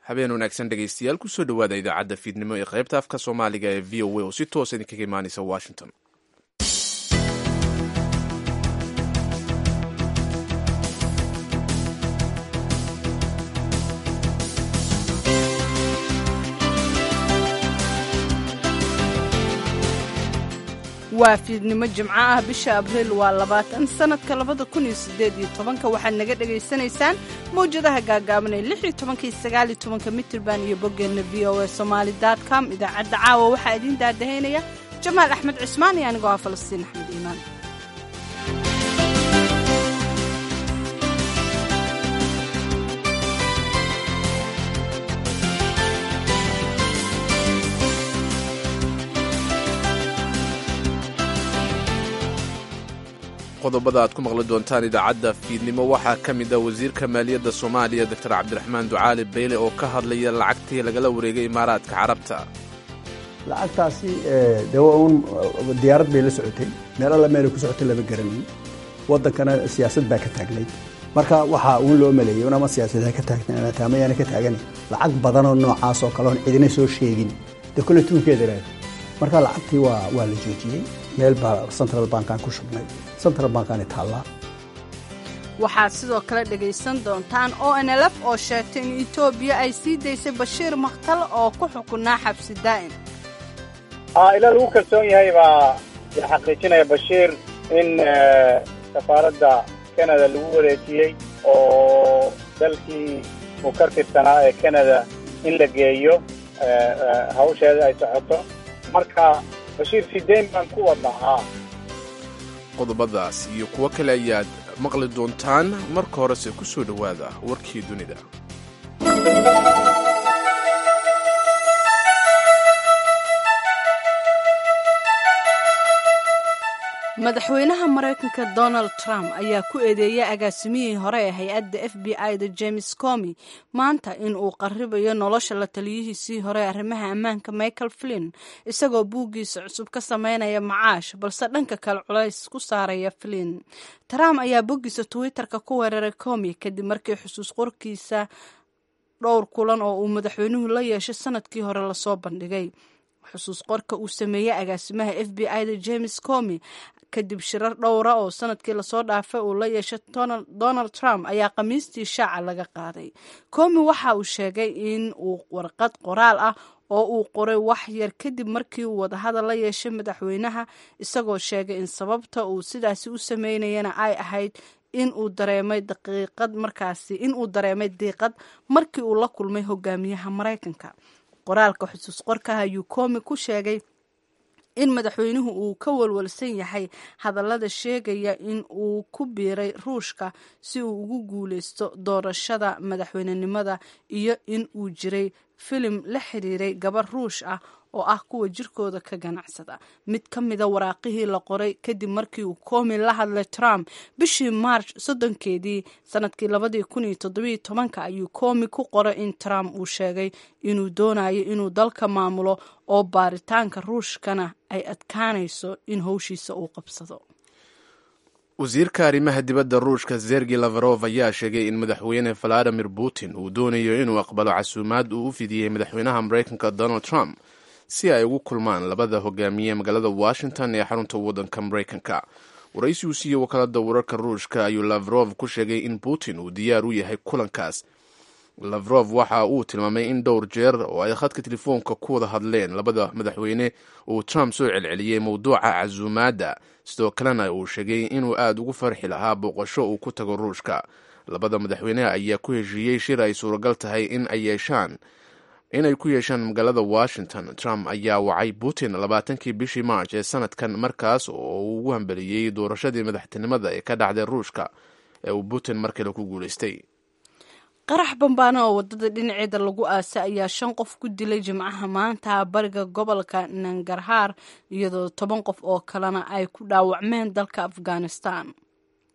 habeen wanaagsan dhegaystayaal kusoo dhowaada idaacadda fiidnimo ee qaybta afka soomaaliga ee v o a oo si toosa idinkaga imaanaysa washington waa fiidnimo jimco ah bisha abriil waa labaatan sannadka labada kun iyo siddeed iyo tobanka waxaad naga dhegaysanaysaan mawjadaha gaagaaban ee lix iyo tobanka iyo sagaal iyo tobanka mitirban iyo boggeenna v o a somaali dot com idaacadda caawa waxaa idiin daadahaynaya jamaal axmed cismaan iyo anigoo ah falastiin axmed iimaan qodobada aad ku maqli doontaan idaacadda fiidnimo waxaa ka mid a wasiirka maaliyadda soomaaliya doctor cabdiraxmaan ducaali beyle oo ka hadlaya lacagtii lagala wareegay imaaraadka carabta lacagtaasi de waa uun diyaarad bay la socotay meel alla meelay ku socotay lama garanayn waddankana siyaasad baa ka taagnayd marka waxaa uun loo maleeyay un ama siyaasad ha ka taagnaata ama yaana ka taagani lacag badanoo noocaas oo kale oon cidina soo sheegin dee kolle tuunkeeda ilahay marka lacagtii waa waa la joojiyey meel baa central bankan ku shubnay central bankani taallaa waxaad sidoo kale dhegaysan doontaan o n l f oo sheegtay in etoobiya ay sii daysay bashiir makhtal oo ku xukunaa xabsi daa'im ila lagu kalsoon yahay baa xaqiijinaya bashiir in safaaradda canada lagu wareejiyey oo dalkii uu ka tirsanaa ee canada in la geeyo hawsheeda ay socoto marka bashiir sideyn baan ku wadnahaa qodobadaas iyo kuwo kale ayaad maqli doontaan marka horese ku soo dhowaada warkii dunida madaxweynaha maraykanka donald trump ayaa ku eedeeyay agaasimihii hore ee hay-adda f b i da james comi maanta in uu qaribayo nolosha la taliyihiisii hore ee arrimaha ammaanka michael flinn isagoo buuggiisa cusub ka sameynaya macaash balse dhanka kale culays ku saaraya flinn trump ayaa boggiisa twitter-ka ku weeraray comi kadib markii xusuus qorkiisa dhowr kulan oo uu madaxweynuhu la yeeshay sanadkii hore lasoo bandhigay xusuus qorka uu sameeyey agaasimaha f b i da james comi kadib shirar dhowra oo sanadkii lasoo dhaafay uu la yeeshay donald trump ayaa khamiistii shaaca laga qaaday comi waxa uu sheegay in uu warqad qoraal ah oo uu qoray wax yar kadib markii uu wadahadal la yeeshay madaxweynaha isagoo sheegay in sababta uu sidaasi u sameynayana ay ahayd in uu dareemay daqiiqad markaasi in uu dareemay diiqad markii uu la kulmay hogaamiyaha maraykanka qoraalka xusuus qorkaha ayuu koomi ku sheegay in madaxweynuhu uu ka walwalsan yahay hadallada sheegaya in uu ku biiray ruushka si uu ugu guuleysto doorashada madaxweynenimada iyo in uu jiray filim la xiriiray gabar ruush ah oo ah kuwa jirkooda ka ganacsada mid ka mida waraaqihii la qoray kadib markii uu koomi la hadlay trump bishii march soddonkeedii sanadkii labadii kun iyo toddobiyo tobanka ayuu koomi ku qoray in trump uu sheegay inuu doonayo inuu dalka maamulo oo baaritaanka ruushkana ay adkaanayso in howshiisa uu qabsado wasiirka arrimaha dibadda ruushka zergi lavarov ayaa sheegay in madaxweyne valadimir putin uu doonayo inuu aqbalo casuumaad uu u fidiyey madaxweynaha maraykanka donald trump si ay ugu kulmaan labada hogaamiye magaalada washington ee xarunta waddanka maraykanka waraysi uu siiyey wakaalada wararka ruushka ayuu lavrov ku sheegay in putin uu diyaar u yahay kulankaas lavrov waxa uu tilmaamay in dhowr jeer oo ay khadka telefoonka ku wada hadleen labada madaxweyne uu trump soo celceliyey mowduuca casuumaadda sidoo kalena uu sheegay inuu aada ugu farxi lahaa booqasho uu ku tago ruushka labada madaxweyne ayaa ku heshiiyey shir ay suuragal tahay in ay yeeshaan inay ku yeeshaan magaalada washington trump ayaa wacay putin labaatankii bishii march ee sanadkan markaas oo uu ugu hambeliyey doorashadii madaxtinimada ee ka dhacday ruushka ee uu putin mar kale ku guulaystay qarax bambaano oo wadada dhinaceeda lagu aasay ayaa shan qof ku dilay jimcaha maanta bariga gobolka nangarhaar iyadoo toban qof oo kalena ay ku dhaawacmeen dalka afghanistan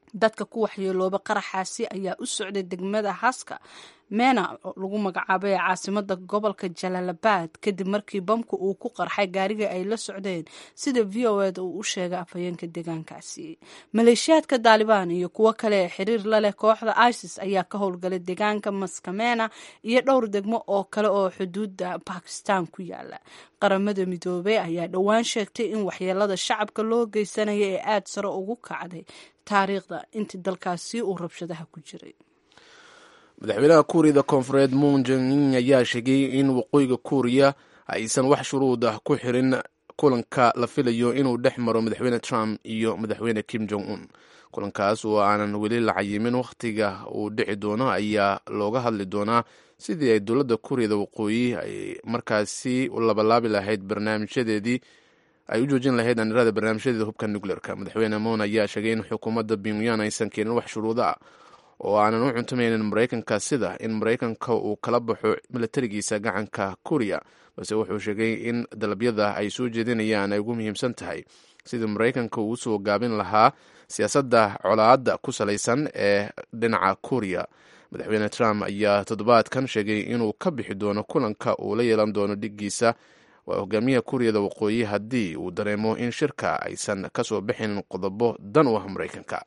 dadka ku waxyeelooba qaraxaasi ayaa u socday degmada haska mena lagu magacaabay ee caasimada gobolka jalaalabad kadib markii bamku uu ku qarxay gaariga ay la socdeen sida v o eda uu u sheegay afhayeenka deegaankaasi maleeshiyaadka daalibaan iyo kuwo kale ee xiriir la leh kooxda isis ayaa ka howlgalay deegaanka maskamena iyo dhowr degmo oo kale oo xuduudda bakistan ku yaala qaramada midoobey ayaa dhowaan sheegtay in waxyeelada shacabka loo geysanaya ee aada sare ugu kacday taariikhda intii dalkaasi uu rabshadaha ku jiray madaxweynaha kuuriyada koonfureed moon jin ayaa sheegay in waqooyiga kuuriya aysan wax shuruud ah ku xirin kulanka la filayo inuu dhex maro madaxweyne trump iyo madaxweyne kim jong un kulankaas oo aanan weli la cayimin wakhtiga uu dhici doono ayaa looga hadli doonaa sidii ay dowladda kuuriyada waqooyi ay markaasi labalaabi lahayd barnaamijyadeedii ay u joojin lahayd anirada barnaamijyadeeda hubka nucleerka madaxweyne moon ayaa sheegay in xukuumadda pyongyang aysan keenin wax shuruudo ah oo aanan u cuntamaynin maraykanka sida in maraykanka uu kala baxo milatarigiisa gacanka kuuriya balse wuxuu sheegay in dalabyada ay soo jeedinayaan ay ugu muhiimsan tahay sidii maraykanka uu usoo gaabin lahaa siyaasadda colaadda ku salaysan ee dhinaca kuuriya madaxweyne trump ayaa toddobaadkan sheegay inuu ka bixi doono kulanka uu la yeelan doono dhiggiisa waa hogaamiyaha kuuriyada waqooyi haddii uu dareemo in shirka aysan kasoo bixin qodobo dan u ah maraykanka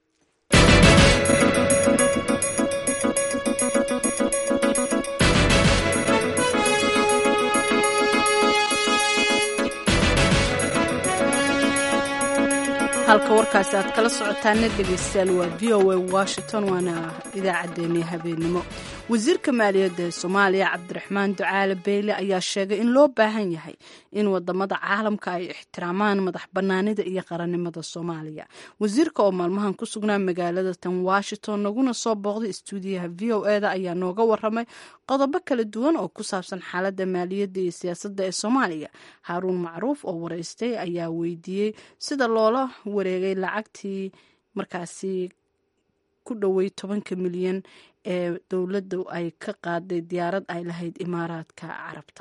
halka warkaasi aad kala socotaana dhegeystayaal waa v o a washington waana idaacaddeenii habeenimo wasiirka maaliyadda ee soomaaliya cabdiraxmaan ducaale beyle ayaa sheegay in loo baahan yahay in wadamada caalamka ay ixtiraamaan madax banaanida iyo qarannimada soomaaliya wasiirka oo maalmahan ku sugnaa magaalada tan washington naguna soo booqday istuudiyaha v o eda ayaa nooga waramay qodobo kala duwan oo ku saabsan xaaladda maaliyadda iyo siyaasadda ee soomaaliya haaruun macruuf oo wareystay ayaa weydiiyey sida loola wareegay lacagtii markaasi ku dhowey tobanka milyan ee dowladda ay ka qaaday diyaarad ay lahayd imaaraadka carabta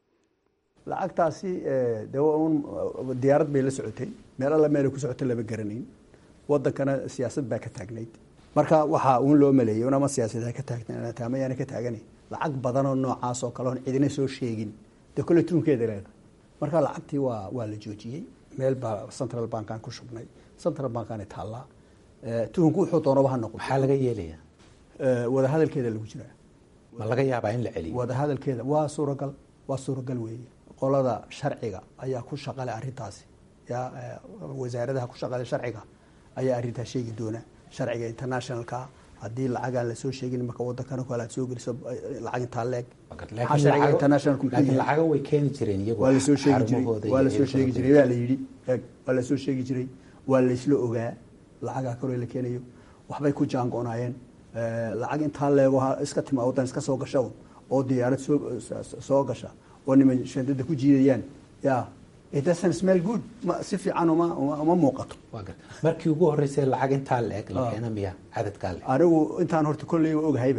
lacagtaasi de un diyaarad bay la socotay meel alla meelay ku socotay lama garanayn wadankana siyaasad baa ka taagnayd marka waxaa uun loo maleeyay unama siyaasad ka taagtama yaana ka taagana lacag badanoo noocaas oo kale oon cidina soo sheegin dee kolle tuunkeeda leedahay marka lacagtii waa waa la joojiyey meel baa central bankan ku shubnay central bankan taallaa tuhunku wuxuu doonaba ha noqo maxaa laga yeelaya wadahadalkeeda lagu jiraa ma laga yaabaa in la celiyo wadahadalkeeda waa suuragal waa suuragal weeye qolada sharciga ayaa ku shaqale arrintaasi ya wasaaradaha ku shaqale sharciga ayaa arrintaa sheegi doona sharciga internationalka haddii lacagaan lasoo sheegin marka wadankana kale aad soo geliso lacag intaa leeg sharciga internationalku muxuu laakiin yahay lacaga way keeni jireen iyagu waa lasoo sheegi jiray xarumahooda waa iyo lasoo sheegi ehelkooda. jiray waa la yidhi eeg waa lasoo sheegi jiray waa laysla ogaa lacagaa kaloo la keenayo waxbay ku jaango-naayeen lacag intaa leego ha iska tima wadan iska soo gasha un oo diyaarad soo soo gasha oo niman shandada ku jiidayaan ya it doesn't smell good ma si fiican uma uma uma muuqato Waa gar- markii ugu horeysay lacag intaa la eg la Ah. keena miya cadadkaa le anigu intaan horta kolley ogahayba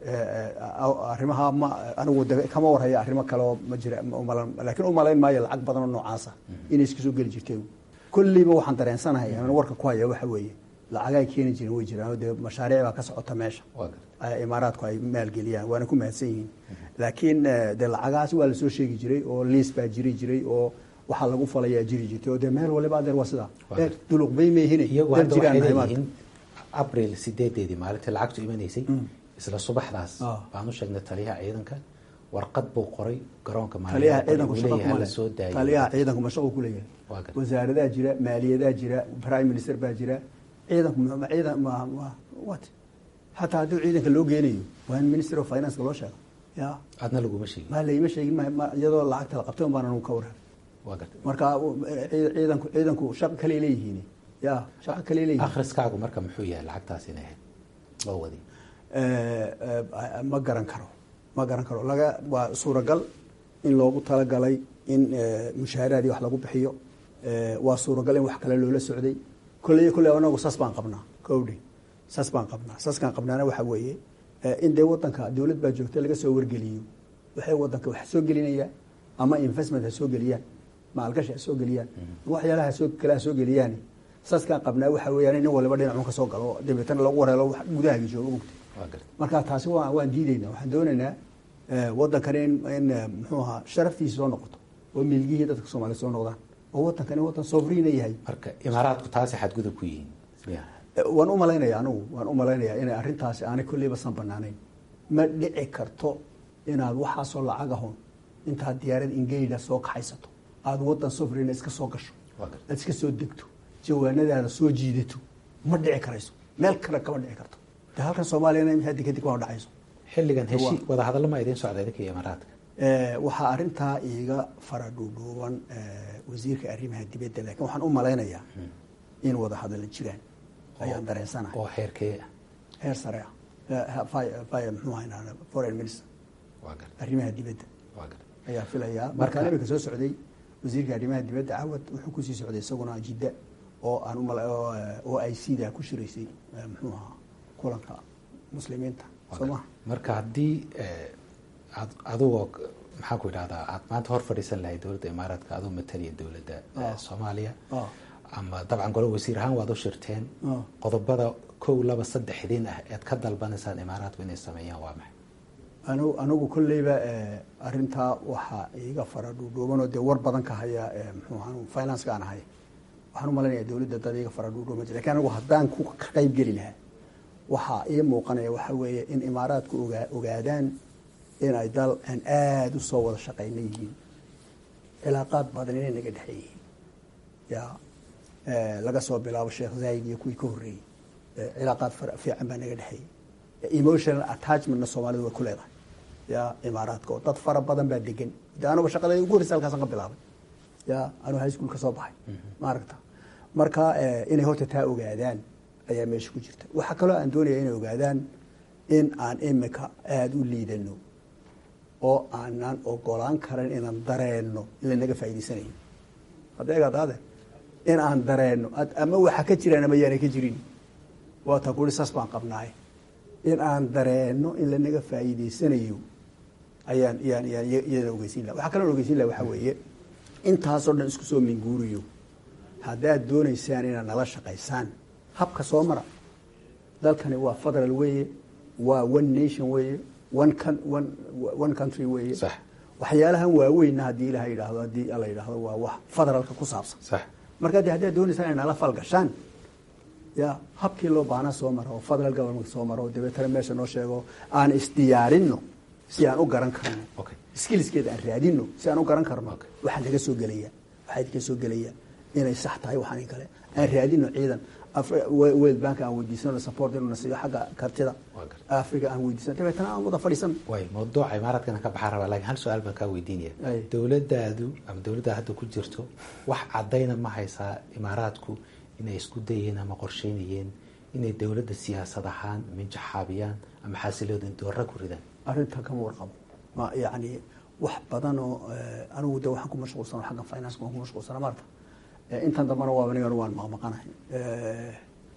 arrimaha ma anigu de kama warhaya arrimo kale oo ma jira ma umalan laakiin umalayn maayo lacag badan oo noocaasa inay iska soo geli jirteen kolleyba waxaan dareensanahay aan warka ku haya waxa weeye lacagay keeni jireen way jiraan oo dee mashaariic baa ka socota meesha Waa gar- ay imaaraadku ay maalgeliyaan waana ku mahadsan yihiin laakiin eh, dee lacagahaas waa lasoo sheegi jiray oo liis baa jiri jiray oo waxaa lagu falayaa jiri jirtay oo dee meel waliba adeer waa sidaa Waa Eh, duluq bay meehine iyagu dad hadda jiraan waxay nahay maanta. leeyihiin abril sideedeedii maalintii lacagtu imanaysay isla subaxdaas Ah. baan u sheegnay taliyaha ciidanka warqad buu qoray garoonka taliyaha maalinta ciidanku uu shaqo leeyahay kuma la leh soo daayo taliyaha ciidanku ma shaqo ku leeyahay Waa gar- wasaaradaha jira maaliyadaa jira prime minister baa jira ciidanku ma ma- ciidan ma ma what hataa haddii ciidanka loo geenayo waa in minister of finance loo sheego ya adna laguma sheegin ma layma sheegin ma- ma iyadoo lacagta la qabtay un baan anu ka warar waa gartay marka u- cii- ciidanku ciidanku shaqo kale leeyihiin ya shaqo kale leeyihiin akhriskaagu marka muxuu yahay lacagtaas inay ahayd loo wadi Eh, eh, ma garan karo ma garan karo laga waa suuragal in loogu talagalay in eh, mushaaharaadii wax lagu bixiyo Eh, waa suuragal in wax kale loola socday kolley kolley anagu saas baan qabnaa kowdhi saas baan qabnaa saaskaan qabnaana waxa weeye eh, in dee wadanka dowlad baa joogta laga soo wargeliyo waxay wadanka wax soo gelinayaan ama investment ha soo geliyaan maalgashi ha soo geliyaan waxyaalaha soo kale ha soo geliyaan saaskaan qabnaa waxa weeyaan in nin waliba dhinacun ka soo galo dabeetana lagu wareelo wax gudahagi joogo mugta waa garta marka taasi waa waan diidaynaa waxaan doonaynaa waddankani in in muxuu ahaa sharaftiisa soo noqoto oo milgihii dadka soomaaliya soo noqdaan oo waddankani waddan sovereigna yahay marka imaaraadku taasi xadgudub ku yihiin miya waan u malaynaya anigu waan u malaynayaa inay arrintaasi aanay kolleyba san banaanayn ma dhici karto inaad waxaasoo lacag ahon intaad diyaarad ingeyda soo kaxaysato aada waddan sovereigna iska soo gasho waa garta aad iska soo degto jawaanadaada soo jiidato ma dhici karayso meel kale kama dhici karto de halkan soomaaliyana haddi kadib waa dhacayso xilligan heshii wadahadallo ma idiin socda idinka iyo imaaraadka Eh, waxaa arintaa iiga fara dhuudhuuban eh, wasiirka arrimaha dibadda laakiin waxaan u malaynayaa in wada hadalla jiraan ayaan dareensanahay oo xeerkee ah heer sare ah Eh, ha- fi- fi- muxuu ahaynaa foreign minister waa garta arrimaha dibadda waa garta ayaa filayaa Marka- markaan imika soo socday wasiirka arrimaha dibadda cawad wuxuu kusii socday isaguna jidda oo aan umala oo, eh, oo ay sidaa ku shiraysay eh, muxuu ahaa kulanka muslimiinta Waa soo garta. maha marka haddii eh, aad adigoo maxaan ku idhahdaa aad maanta hor fadhiisan lahayd dowladda imaaraadka adoo mataliya dowladda eh, Ah. soomaaliya Ah. ama dabcan golo wasiir ahaan waad u shirteen Ah. qodobada kow laba saddex idin ah ead ka dalbanaysaan imaaraadku inay sameeyaan waa maxay anigu anigu kolleyba eh, arrintaa waxaa iiga fara dhuudhuubanoo dee war badan ka haya eh, muxuu ahaa finance aan ahay waxaan u malaynayaa dowladda dad iiga fara dhuudhuuban jira lakin anigu haddaan ku ka qayb geli lahaa waxaa ii muuqanaya waxa weeye in imaaraadku ogaa ogaadaan in ay dal aan aada u soo wada shaqayna yihiin cilaaqaad badan inay naga dhexe yihiin ya eh, laga soo bilaabo sheekh zayd iyo kuwii ka horreeyey eh, cilaaqaad fara- fiican baa naga dhexeeyey emotional attachmentna soomaalida way ku leedahay ya imaaraadka oo dad fara badan baa degan de anuba shaqadayda ugu horreysa halkaasan ka bilaabay ya anuu high school ka soo baxay maaragta marka eh, inay horta taa ogaadaan ayaa meesha ku jirta waxaa kaloo aan doonaya inay ogaadaan in aan imika aada u liidano oo aanan ogolaan karin inaan dareenno in lanaga faa'idaysanayo hadda egaad ade in aan dareenno ad- ama waxa ka jiraan ama yaanay ka jirin waata kuri saas baan qabnaaye in aan dareenno in lanaga faa'iidaysanayo ayaan yaan yaan iyadana ogeysiin laha waxaa kaloo ogeysiin laha waxaa weeye intaasoo dhan isku soo minguuriyo haddaad doonaysaan inaad nala shaqaysaan habka soo mara dalkani waa federal weeye waa one nation weeye one coun- one one country weeye Sax. waxyaalahan waaweynna haddii ilaha yidhaahdo haddii alla yidhaahdo waa wax federalka ku saabsan sax marka de haddaad doonaysaan inay nala falgashaan ya habkii loo baana soo maro oo federal government soo maro oo dabeetana meesha noo sheego aan isdiyaarinno si aan u garan karno Okay. skillskeeda aan raadinno si aan u garan karno Okay. waxaa naga soo gelaya waxaa idinka soo gelaya inay sax tahay waxaan in kale aan raadinno ciidan Afri- Wo- world bank aan weydiisano support inuu na siiyo xagga kartida Waa gartay. africa aan weydiisano dabeetana aan wada fadhiisano way mawduuca imaaraadkana ka baxaa rabaa laakiin hal su-aal baan kaa weydiinaya Ay. dowladaadu ama dowladda hadda ku jirto wax cadayna ma haysaa imaaraadku inay isku dayeen ama qorsheynayeen inay dowladda siyaasad ahaan minjaxaabiyaan ama xasilooda doorra ku ridaan arrintan kama warqabo ma yani wax badan oo eh, anigu de waxaan ku mashquulsana xaggan finance waan ku mashquulsana maarta Eh, intan dambana waa anigana waan maqmaqanahay Eh,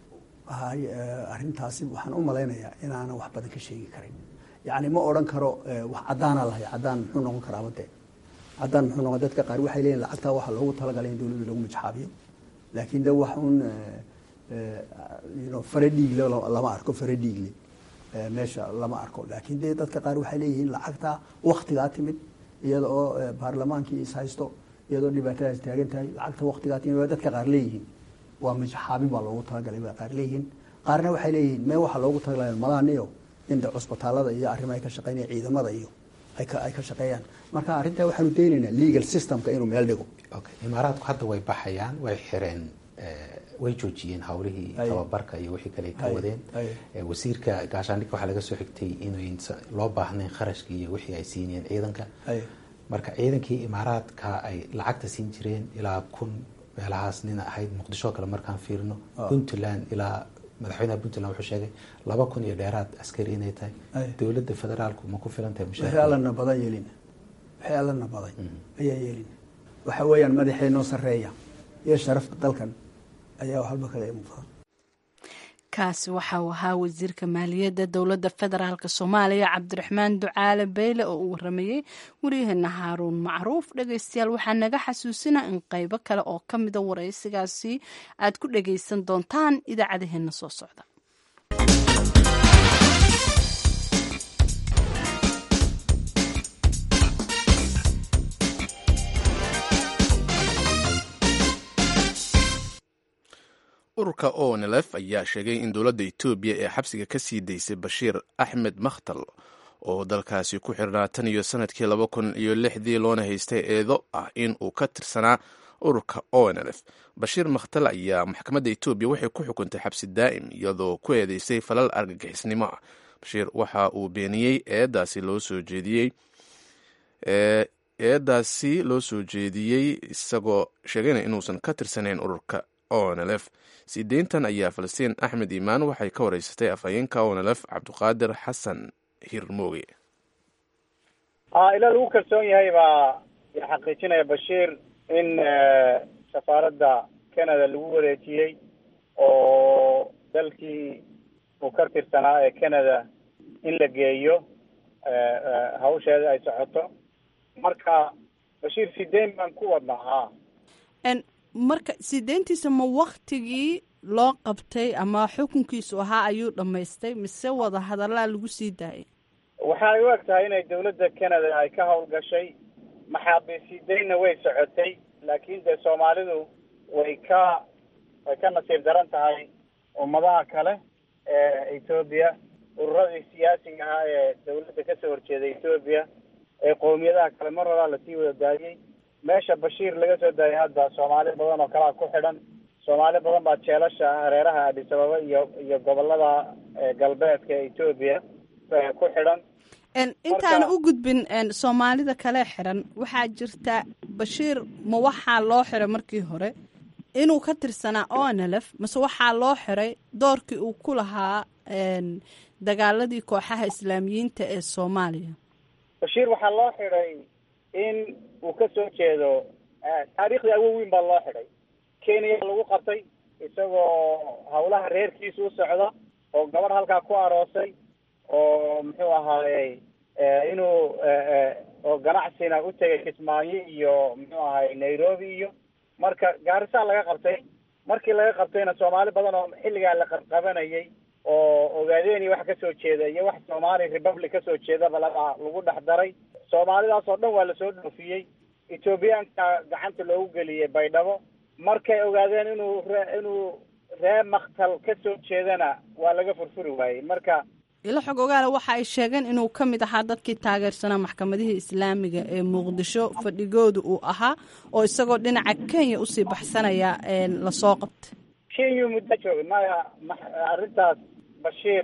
hay eh, arrintaasi waxaan u malaynayaa inaanan wax badan ka sheegi karin yani ma odhan karo eh, wax caddaana lahay caddaan muxuu noqon karaa made caddaan muxuu noqon dadka qaar waxay leeyihin lacagtaa waxaa loogu talagalay in dowladda lagu majxaabiyo laakiin de wax un eh, eh, you know, fare dhiigle la- lama arko fare dhiigle eh, meesha lama arko laakiin de dadka qaar waxay leeyihiin lacagtaa waktigaa timid iyada oo eh, baarlamaankii is haysto iyadoo dhibaatadaas taagan tahay lacagta waktigaa timid waa dadka qaar leeyihiin waa majxaabin baa loogu talagalay baa qaar leeyihiin qaarna waxay leeyihiin mee waxaa loogu talagalay madaniyo in de cusbitaalada iyo arrimaha ay ka shaqeynaya ciidamada iyo ay ka ay ka shaqeeyaan marka arrintaa waxaanu daynaynaa legal systemka inuu meel dhigo okay imaaraadku hadda way baxayaan way xireen eh, way joojiyeen hawlihii Ay. tababarka iyo wixii kale ay ka Ay. wadeen Ay. Eh, wasiirka gaashaandhigga waxaa laga soo xigtay inuusan loo baahnayn kharashkii iyo wixii ay siinayeen ciidanka Ay. marka ciidankii imaaraadka ay lacagta siin jireen ilaa kun meelahaas nin ahayd muqdisho kale markaan fiirino Ah. puntland ilaa madaxweynaha puntland wuxuu sheegay laba kun iyo dheeraad askari inay tahay Ay. dowladda federaalku ma ku filan tahay wixii mushaarka allana badan yeelina wixii allana baday ayaa yeelina waxa weeyaan madaxeenoo sarreeya iyo sharafta dalkan ayaa halba kaga muuqda kaasi waxa uu ahaa wasiirka maaliyadda dowladda federaalk soomaaliya cabdiraxmaan ducaale beyle oo uu waramayey waryaheena haaruun macruuf dhegeystayaal waxaa naga xasuusina in qeybo kale oo ka mida waraysigaasi aad ku dhageysan doontaan idaacadaheena soo socda ururka onlf ayaa sheegay in dowladda etoobiya ee xabsiga ka sii daysay bashiir axmed makhtal oo dalkaasi ku xirnaa tan iyo sanadkii laba kun iyo lixdii loona haystay eedo ah in uu ka tirsanaa ururka onlf bashiir makhtal ayaa maxkamadda etoobiya waxay ku xukuntay xabsi daa'im iyadoo ku eedeysay falal argagixisnimo ah bashiir waxa uu beeniyey eedaasi loo soo jeediyey eedaasi loo soo jeediyey isagoo sheegayna inuusan ka tirsanayn ururka onlf sii deyntan ayaa falastiin axmed iimaan waxay ka wareysatay afhayeenka onlf cabdiqaadir xasan hirmooge ila lagu kalsoon yahay baa xaqiijinaya bashiir in safaaradda canada lagu wareejiyey oo dalkii uu ka tirsanaa ee canada in la geeyo hawsheeda ay socoto marka bashiir sideyn baan ku wadnaa ha marka sideentiisa ma waktigii loo qabtay ama xukunkiisu ahaa ayuu dhammaystay mise wada hadallaa lagu sii daayay waxay u eg tahay inay dawladda canada ay ka howlgashay maxaabiis sideynna way socotay laakiin dee soomaalidu way ka way ka nasiib daran tahay ummadaha kale ee etoobiya ururadii siyaasiga ahaa ee dawladda kasoo horjeeday etoobiya ee qowmiyadaha kale mar horaa lasii wada daayey meesha bashiir laga soo daayay hadda soomaali badan oo kalea ku xidhan soomaali badan baa jeelasha hareeraha adis ababa iyo iyo gobolada galbeedka ee etoobiya ku xidhan intaana u gudbin soomaalida kale xiran waxaa jirta bashiir ma waxaa loo xiray markii hore inuu ka tirsanaa onlf mase waxaa loo xiray doorkii uu ku lahaa dagaaladii kooxaha islaamiyiinta ee soomaaliya bashiir waxaa loo xidhay in uu ka soo jeedo taariikhdii awoweyn baa loo xidhay kenya lagu qabtay isagoo hawlaha reerkiisa u socda oo gabadh halkaa ku aroosay oo muxuu ahaayey inuu oo ganacsina u tegay kismaayo iyo muxuu ahaayey nairobi iyo marka gaarisaa laga qabtay markii laga qabtayna soomaali badan oo xilligaa la qabqabanayay oo ogaadeen wax kasoo jeeda iyo wax somali republic kasoo jeedaba laga lagu dhex daray soomaalidaas oo dhan waa lasoo dhoofiyey ethoobiyaanka gacanta loogu geliyey baydhabo markay ogaadeen inuu re inuu ree maktal kasoo jeedana waa laga furfuri waayey marka ilo xog ogaale waxa ay sheegeen inuu ka mid ahaa dadkii taageersanaa maxkamadihii islaamiga ee muqdisho fadhigooda uu ahaa oo isagoo dhinaca kenya usii baxsanaya lasoo qabtay kenya muddo joogay maya arrintaas bashiir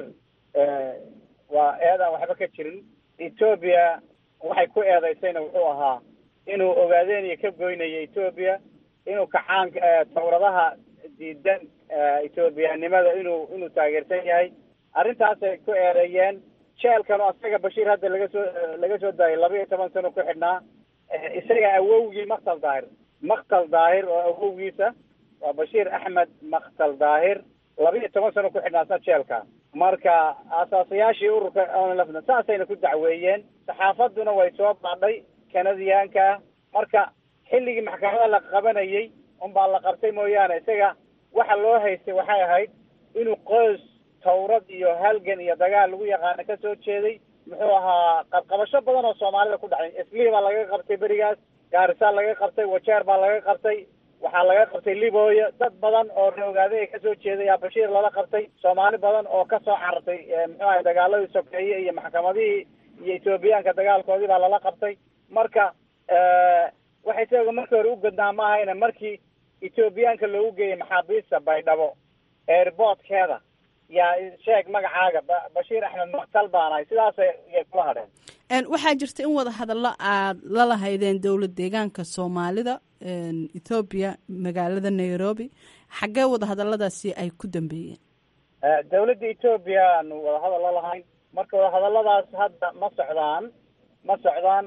waa eedaan waxba ka jirin etoobiya waxay ku eedaysayna wuxuu ahaa inuu ogaadeen iyo ka goynaya etoobiya inuu kacaan tawradaha diidan etoobiyanimada inuu inuu taageersan yahay arrintaasay ku eedeeyeen jeelkanu asaga bashiir hadda laga soo laga soo daayay laba iyo toban sano ku xidhnaa isaga awowgii maktal daahir maktal daahir oo awowgiisa waa bashiir axmed maktal daahir laba iyo toban sano ku xidhnaa sa jeelka marka asaasayaashii ururka onlfna saasayna ku dacweeyeen saxaafaduna way soo baadhay kanadiyaanka marka xilligii maxkamada la qabanayay unbaa la qabtay mooyaane isaga waxa loo haystay waxay ahayd inuu qoys tawrad iyo halgan iyo dagaal lagu yaqaano ka soo jeeday muxuu ahaa qabqabasho badan oo soomaalida ku dhacay islii baa laga qabtay berigaas gaarisaa laga qabtay wajeer baa laga qabtay waxaa laga qabtay libooya dad badan oo reogaaday ay kasoo jeeday yaa bashiir lala qabtay soomaali badan oo kasoo carartay muxuu ahay dagaaladii sokeeye iyo maxkamadihii iyo etoobiyaanka dagaalkoodii baa lala qabtay marka waxay isaga markii hore u godnaa ma ahayna markii etoobiyaanka loogu geeyey maxaabiista baydhabo airboortkeeda yaa sheeg magacaaga bashiir axmed maktal baanahay sidaasay yay kula hadheen waxaa jirta in wada hadallo aad la lahaydeen dowlad deegaanka soomaalida ethoobiya magaalada nairobi xaggee wada hadalladaasi ay ku dambeeyeen dawladda etoobiya aanu wadahadal la lahayn marka wadahadalladaas hadda ma socdaan ma socdaan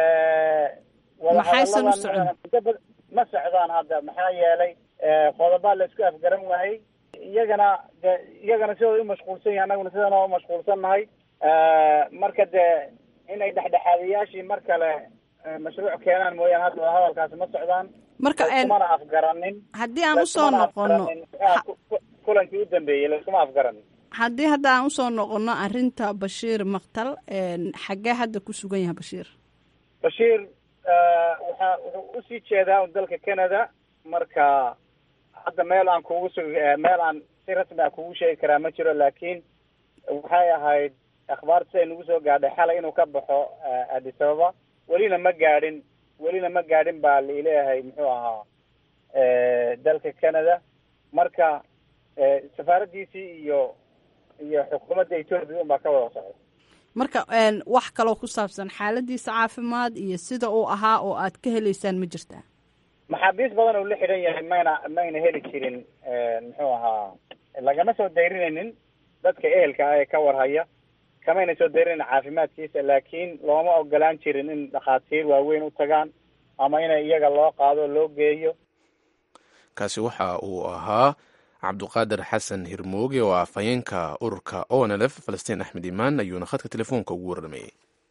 maxaysan u socon ma socdaan hadda maxaa yeelay qodobaa la isku afgaran waayey iyagana de iyagana sidooda umashquulsan yahay annaguna sidana umashquulsan nahay marka dee inay dhexdhexaadiyaashii mar kale mashruuc keenaan mooyaane hadda wadahadalkaasi ma socdaan marka kumana afgaranin haddii aan usoo noqono kulankii u dambeeyey laskuma afgaranin haddii hadda aan usoo noqono arrinta bashiir maktal xaggee hadda ku sugan yahay bashiir bashiir waxa wuxuu usii jeedaa un dalka canada marka hadda meel aan kugu sug meel aan si rasmi a kugu sheegi karaa ma jiro laakiin waxay ahayd akhbaarta siday nagu soo gaadhay xalay inuu ka baxo addis ababa welina ma gaadhin welina ma gaadhin baa laileeyahay muxuu ahaa dalka canada marka safaaraddiisii iyo iyo xukuumadda etoobiya un baa ka wada socda marka wax kaloo ku saabsan xaaladiisa caafimaad iyo sida uu ahaa oo aad ka heleysaan ma jirtaa maxaabiis badan uu la xidhan yahay mayna mayna heli jirin muxuu ahaa lagama soo dayrinaynin dadka ehelka ah ee ka warhaya kamayna soo dayrinayn caafimaadkiisa laakiin looma ogolaan jirin in dhakhaatiir waaweyn u tagaan ama ina iyaga loo qaado loo geeyo kaasi waxa uu ahaa cabduqaadir xasan hirmooge oo ah afhayeenka ururka onlf falastiin axmed imaan ayuuna khadka telefoonka ugu warramayey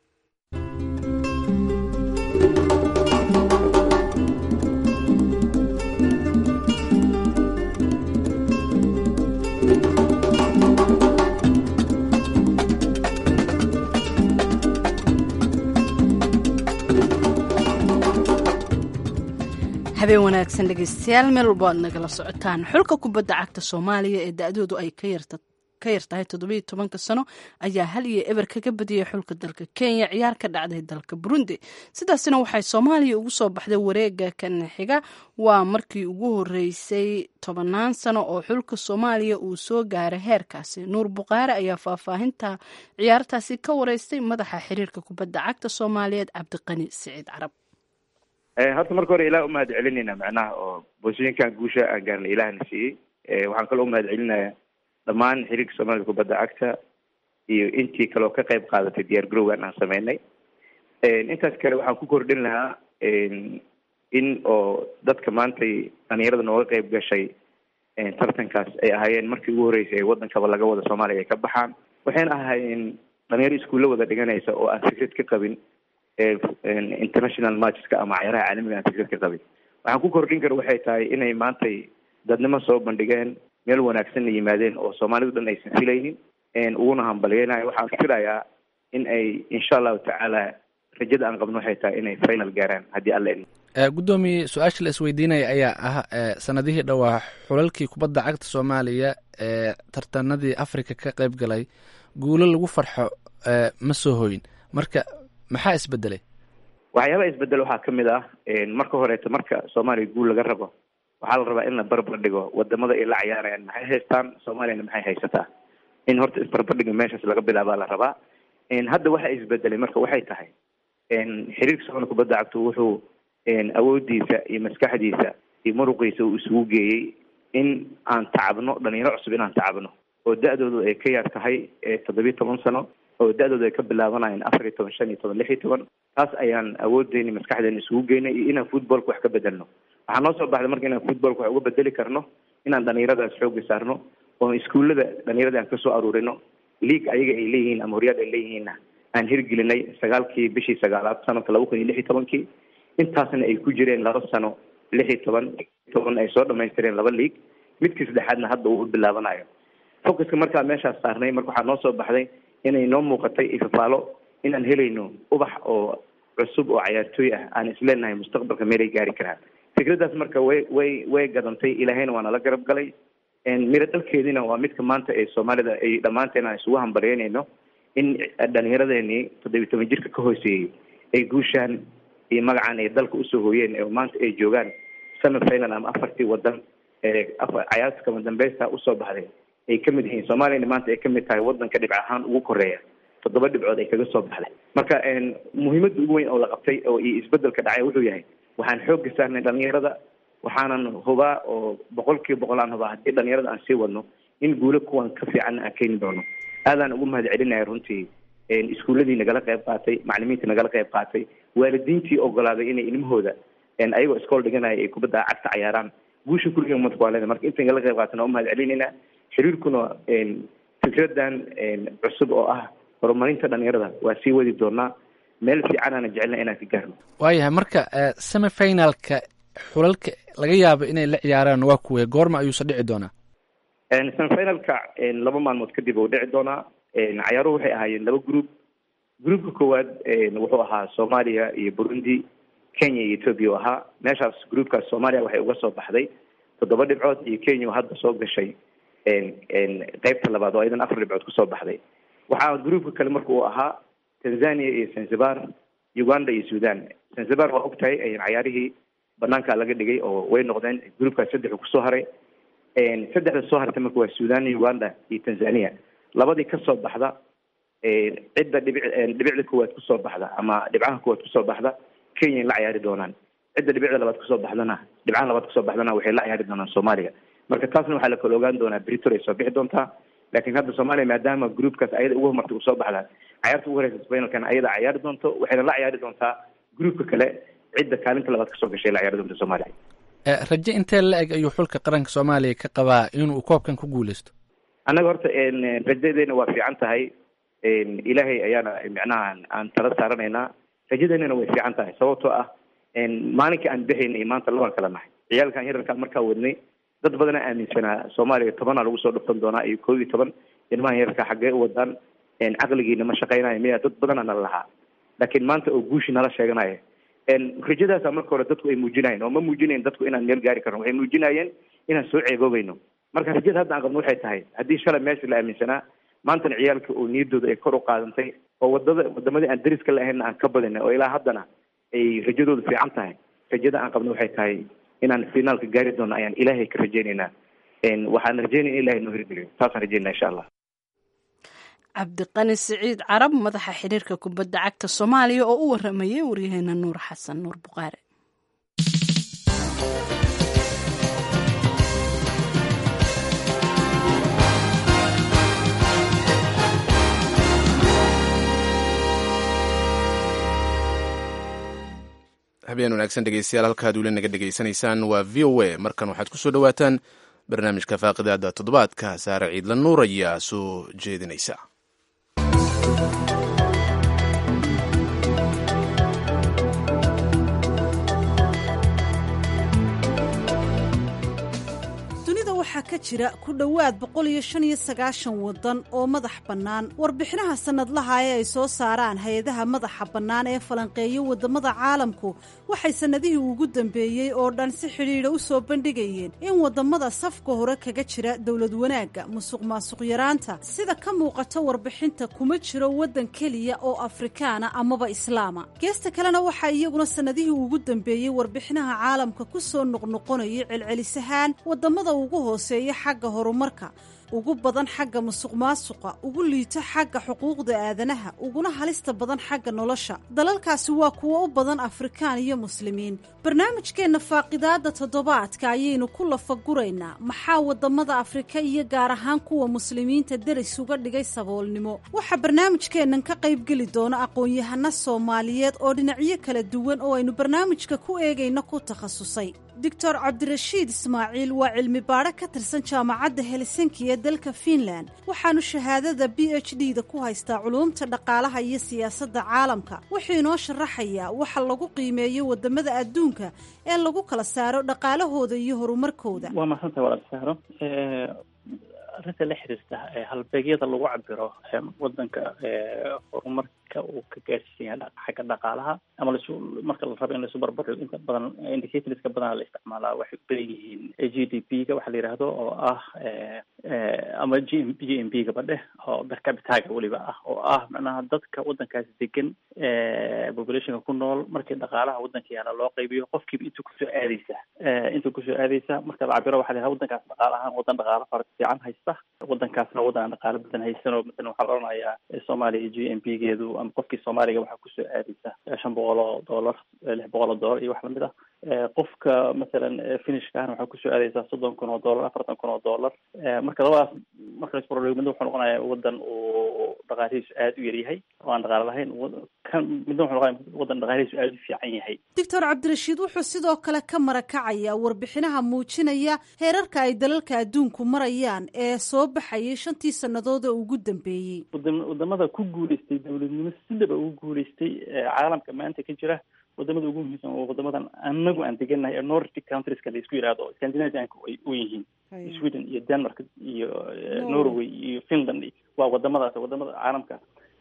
habeen wanaagsan dhegeystayaal meel walbo aad nagala socotaan xulka kubadda cagta soomaaliya ee da-doodu ay ka yarta ka yar tahay toddobiiyo tobanka sano ayaa hal iyo eber kaga badiyay xulka dalka kenya ciyaar ka dhacday dalka burundi sidaasina waxay soomaaliya ugu soo baxday wareega kan xiga waa markii ugu horeysay tobannaan sano oo xulka soomaaliya uu soo gaaray heerkaasi nuur buqaare ayaa faahfaahinta ciyaartaasi ka wareystay madaxa xiriirka kubadda cagta soomaaliyeed cabdiqani siciid carab horta marka hore ilaah umahad celinayna macnaha oo boosooyinkan guusha aan gaarnay ilaahna siiyey waxaan kaloo umahad celinaya dhammaan xiriirka soomaalida kubadda cagta iyo intii kaleo ka qayb qaadatay diyaar garowgan aan sameynay intaas kale waxaan ku kordhin lahaa in oo dadka maantay dhalinyarada nooga qayb gashay tartankaas ay ahaayeen markii ugu horreysay ee waddankaba laga wada soomaaliya ay ka baxaan waxayna ahaayeen dhalinyaro iskuulla wada dhiganaysa oo aan fikrad ka qabin international matcheska ama ciyaaraha caalamiga aan fikrad ka qabin waxaan ku kordhin kara waxay tahay inay maantay dadnimo soo bandhigeen meel wanaagsanna yimaadeen oo soomaalidu dhan aysan filaynin uguna hambalyeynayo waxaan filayaa in ay insha allahu tacaala rajada aan qabno waxay tahay inay final gaaraan haddii alla idmo guddoomiye su-aasha la isweydiinaya ayaa ah sanadihii dhowaa xulalkii kubadda cagta soomaaliya ee tartanadii africa ka qayb galay guulo lagu farxo ma soo hoyin marka maxaa isbedelay waxyaabaha isbedel waxaa ka mid ah marka horeeto marka soomaaliya guul laga rabo waxaa la rabaa in la barbar dhigo wadamada ay la cayaarayaan maxay haystaan soomaaliyana maxay haysataa in horta isbarbardhiga meeshaas laga bilaabaa la rabaa hadda waxa isbedelay marka waxay tahay xiriirka soomaliya kubadda cagtu wuxuu awoodiisa iyo maskaxdiisa iyo muruqiisa uu isugu geeyey in aan tacabno dhalinyaro cusub inaan tacabno oo da-doodu ay ka yar tahay toddobiyo toban sano oo da-doodu ay ka bilaabanayeen afar iyo toban shan iyo toban lix iyo toban taas ayaan awoodeyni maskaxdeena isugu geynay iyo inaan footballka wax ka bedelno waxaa noo soo baxday marka inaan footballka wax uga bedeli karno inaan dhalinyaradaas xooga saarno oo iskuullada dhalinyarada aan kasoo aruurino league ayaga ay leeyihiin ama horyaal ay leeyihiinna aan hirgelinay sagaalkii bishii sagaalaad sanadka laba kun iyo lix iyo tobankii intaasna ay ku jireen laba sano lix iyo toban toban ay soo dhamaystireen laba league midkii saddexaadna hadda uu u bilaabanayo focuska markaa meeshaas saarnay marka waxaa noo soo baxday inay noo muuqatay ifafaalo inaan helayno ubax oo cusub oo cayaartooy ah aan isleenahay mustaqbalka meelay gaari karaan fikraddaas marka way way way gadantay ilaahayna waa nala garab galay miro dalkeediina waa midka maanta ee soomaalida ay dhammaanteen aan isugu hambalyeynayno in dhalinyaradeenii toddobiyi toban jirka ka hooseeyey ay guushaan iyo magacan ay dalka usoo hooyeen oo maanta ay joogaan semi final ama afartii wadan ee cayaarta kama dambeysta usoo baxday ay ka mid yihiin soomaaliyana maanta ay ka mid tahay wadanka dhibc ahaan ugu koreeya toddoba dhibcood ay kaga soo baxday marka muhiimadda ugu weyn oo la qabtay oo iyo isbedelka dhacay wuxuu yahay waxaan xoogga saarnay dhalinyarada waxaanan hubaa oo boqol kiiba boqol aan hubaa haddii dhalinyarada aan sii wadno in guulo kuwan ka fiican aan keeni doono aadaan ugu mahad celinaya runtii iskuuladii nagala qayb qaatay macalimiintii nagala qayb qaatay waalidiintii ogolaaday inay ilmahooda ayagoo iskool dhiganaya ay kubadda cagta cayaaraan guusha kulliga umadka waa leedahay marka intan la qayb qaatana waa umahad celinayna xiriirkuna fikradan cusub oo ah horumarinta dhalinyarada waa sii wadi doonaa meel fiicanana jecelna inaan ka gaarno waayahay marka semifinalka xulalka laga yaabo inay la ciyaaraan waa kuwe goorma ayuuse dhici doonaa semifinalka laba maalmood kadib uu dhici doonaa cayaaruhu waxay ahaayeen laba group groupka koowaad wuxuu ahaa soomaaliya iyo burundi kenya iyo ethoopia u ahaa meeshaas groupkaas soomaaliya waxay uga soo baxday toddoba dhibcood iyo kenya oo hadda soo gashay qeybta labaad oo iyadan afar dhibcood kusoo baxday waxaa groupka kale marka uu ahaa tanzania iyo zanzibar uganda iyo sudan zanzibar waa og tahay cayaarihii banaanka laga dhigay oo way noqdeen groupkaas saddexu kusoo haray saddexda soo hartay marka waa sudan uganda iyo tanzania labadii kasoo baxda cidda dhibic dhibicda koowaad kusoo baxda ama dhibcaha koowaad kusoo baxda kenya la ciyaari doonaan cidda dhibicda labaad kusoo baxdana dhibcaha labaad kusoo baxdana waxay la ciyaari doonaan soomaaliya marka taasna waxaa la kala ogaan doonaa britor ay soo bixi doontaa laakiin hadda soomaaliya maadaama groupkaas ayada ugu homartay usoo baxda cayaarta ugu horeysa finalkan ayada ciyaari doonto waxayna la ciyaari doontaa groupka kale cidda kaalinta labaad kasoo gashay la ciyaari doonta soomaaliya raje intee la eg ayuu xulka qaranka soomaaliya ka qabaa inuu koobkan ku guuleysto annaga horta rajadeena waa fiican tahay ilaahay ayaana micnaha aan tala saaranaynaa rajadeenana way fiican tahay sababtoo ah maalinka aan bixayna iyo maanta labaan kala nahay ciyaalkan yararkaa markaa wadnay dad badana aaminsanaa soomaaliya tobanaa lagu soo dhufan doonaa iyo koob iyo toban ilmahan yararkaa xaggee u wadaan caqligiina ma shaqaynayo miya dad badana nala lahaa laakiin maanta oo guushi nala sheeganaya rajadaasa marka hore dadku ay muujinayeen oo ma muujinayen dadku inaan meel gaari karno waxay muujinayeen inaan soo ceeboobayno marka rajada hadda aan qabno waxay tahay haddii shalay meesha la aaminsanaa maantana ciyaalka oo niyaddooda ay kor u qaadantay oo wadada wadamadii aan dariska la ahaynna aan ka badinay oo ilaa haddana ay rajadooda fiican tahay rajada aan qabno waxay tahay inaan finaalka gaari doono ayaan ilaahay ka rajaynaynaa waxaan rajaynaya in ilahay noo hirgeliyo taasaan rajaynaa insha allah cabdiqani siciid carab madaxa xiriirka kubadda cagta soomaaliya oo u waramayay waryaheena nuur xasan nuur buqaare habeen wanaagsan dhegeystayaal halkaad weli naga dhegaysanaysaan waa v o a markan waxaad ku soo dhowaataan barnaamijka faaqidaada toddobaadka saare ciidla nuur ayaa soo jeedinaysa waxaa ka jira ku dhowaad boqol iyo shan iyo sagaashan waddan oo madax bannaan warbixinaha sannadlaha ee ay soo saaraan hay-adaha madaxa bannaan ee falanqeeya waddamada caalamku waxay sannadihii ugu dambeeyey oo dhan si xidhiidha u soo bandhigayeen in waddamada safka hore kaga jira dowlad wanaagga musuq maasuq yaraanta sida ka muuqata warbixinta kuma jiro waddan keliya oo afrikaana amaba islaama geesta kalena waxaa iyaguna sannadihii ugu dambeeyey warbixinaha caalamka ku soo noqnoqonayay celcelisahaan waddamada ugu hooseeya xagga horumarka ugu badan xagga musuq maasuqa ugu liito xagga xuquuqda aadanaha uguna halista badan xagga nolosha dalalkaasi waa kuwo u badan afrikaan iyo muslimiin barnaamijkeenna faaqidaadda toddobaadka ayaynu ku lafaguraynaa maxaa waddamada afrika iyo gaar ahaan kuwa muslimiinta deris uga dhigay saboolnimo waxaa barnaamijkeennan ka qaybgeli doona aqoon-yahano soomaaliyeed oo dhinacyo kala duwan oo aynu barnaamijka ku eegayno ku takhasusay doctor cabdirashiid ismaaciil waa cilmi baadho ka tirsan jaamacadda helsinki ee dalka fiinland waxaanu shahaadada b h d da ku haystaa culuumta dhaqaalaha iyo siyaasadda caalamka wuxuu inoo sharaxayaa waxa lagu qiimeeyo waddamada adduunka ee lagu kala saaro dhaqaalahooda iyo horumarkooda waa mahadsanta walaal sahro arrinta la xiriirta halbeegyada lagu cabiro wadanka horumarka uu ka gaarsiisan yahay xagga dhaqaalaha ama lasu marka la rabo in laisu barbardhigo inta badan indicatorska badan la isticmaalaa waxay ubadan yihiin g d p ga waxa la yidhaahdo oo ah ama g m g m b gaba dheh oo bercapitaga weliba ah oo ah macnaha dadka wadankaasi degan populationka ku nool markii dhaqaalaha wadanka yaala loo qaybiyo qofkiiba inta kusoo aadeysa inta kusoo aadeysa marka la cabiro waxa la yidhaha wadankaas dhaqaala ahaan wadan dhaqaalo fara fiican haysta wadankaasna wadan aan dhaqaalo badan haysan oo masalan waxaa la odhanayaa soomaaliya g m b geedu ama qofkii soomaaliga waxaa kusoo aadeysa shan boqol oo dollar lix boqol oo dollar iyo wax lamid ah qofka masalan finishka ahna waxaa kusoo aadaysaa soddon kun oo dollar afartan kun oo dollar marka labadaas marka laisbarbardhigo midna wuxuu noqonaya wadan uu dhaqaalihiisu aada u yaryahay oo aan dhaqaale lahayn kan midna wuxuu noqonaya wadan dhaqaalihiisu aada u fiican yahay doctor cabdirashiid wuxuu sidoo kale ka marakacaya warbixinaha muujinaya heerarka ay dalalka adduunku marayaan ee soo baxayay shantii sannadood ee ugu dambeeyey wadamada ku guuleystay dowladnimo sidaba ugu guuleystay caalamka maanta ka jira wadamada ugu muhiimsan waa wadamadan anagu aan degannahay ee nordic countrieska la isku yidhahdo scandinavianka ay u yihiin sweden iyo denmark iyo norway iyo finland waa wadamadaas wadamada caalamka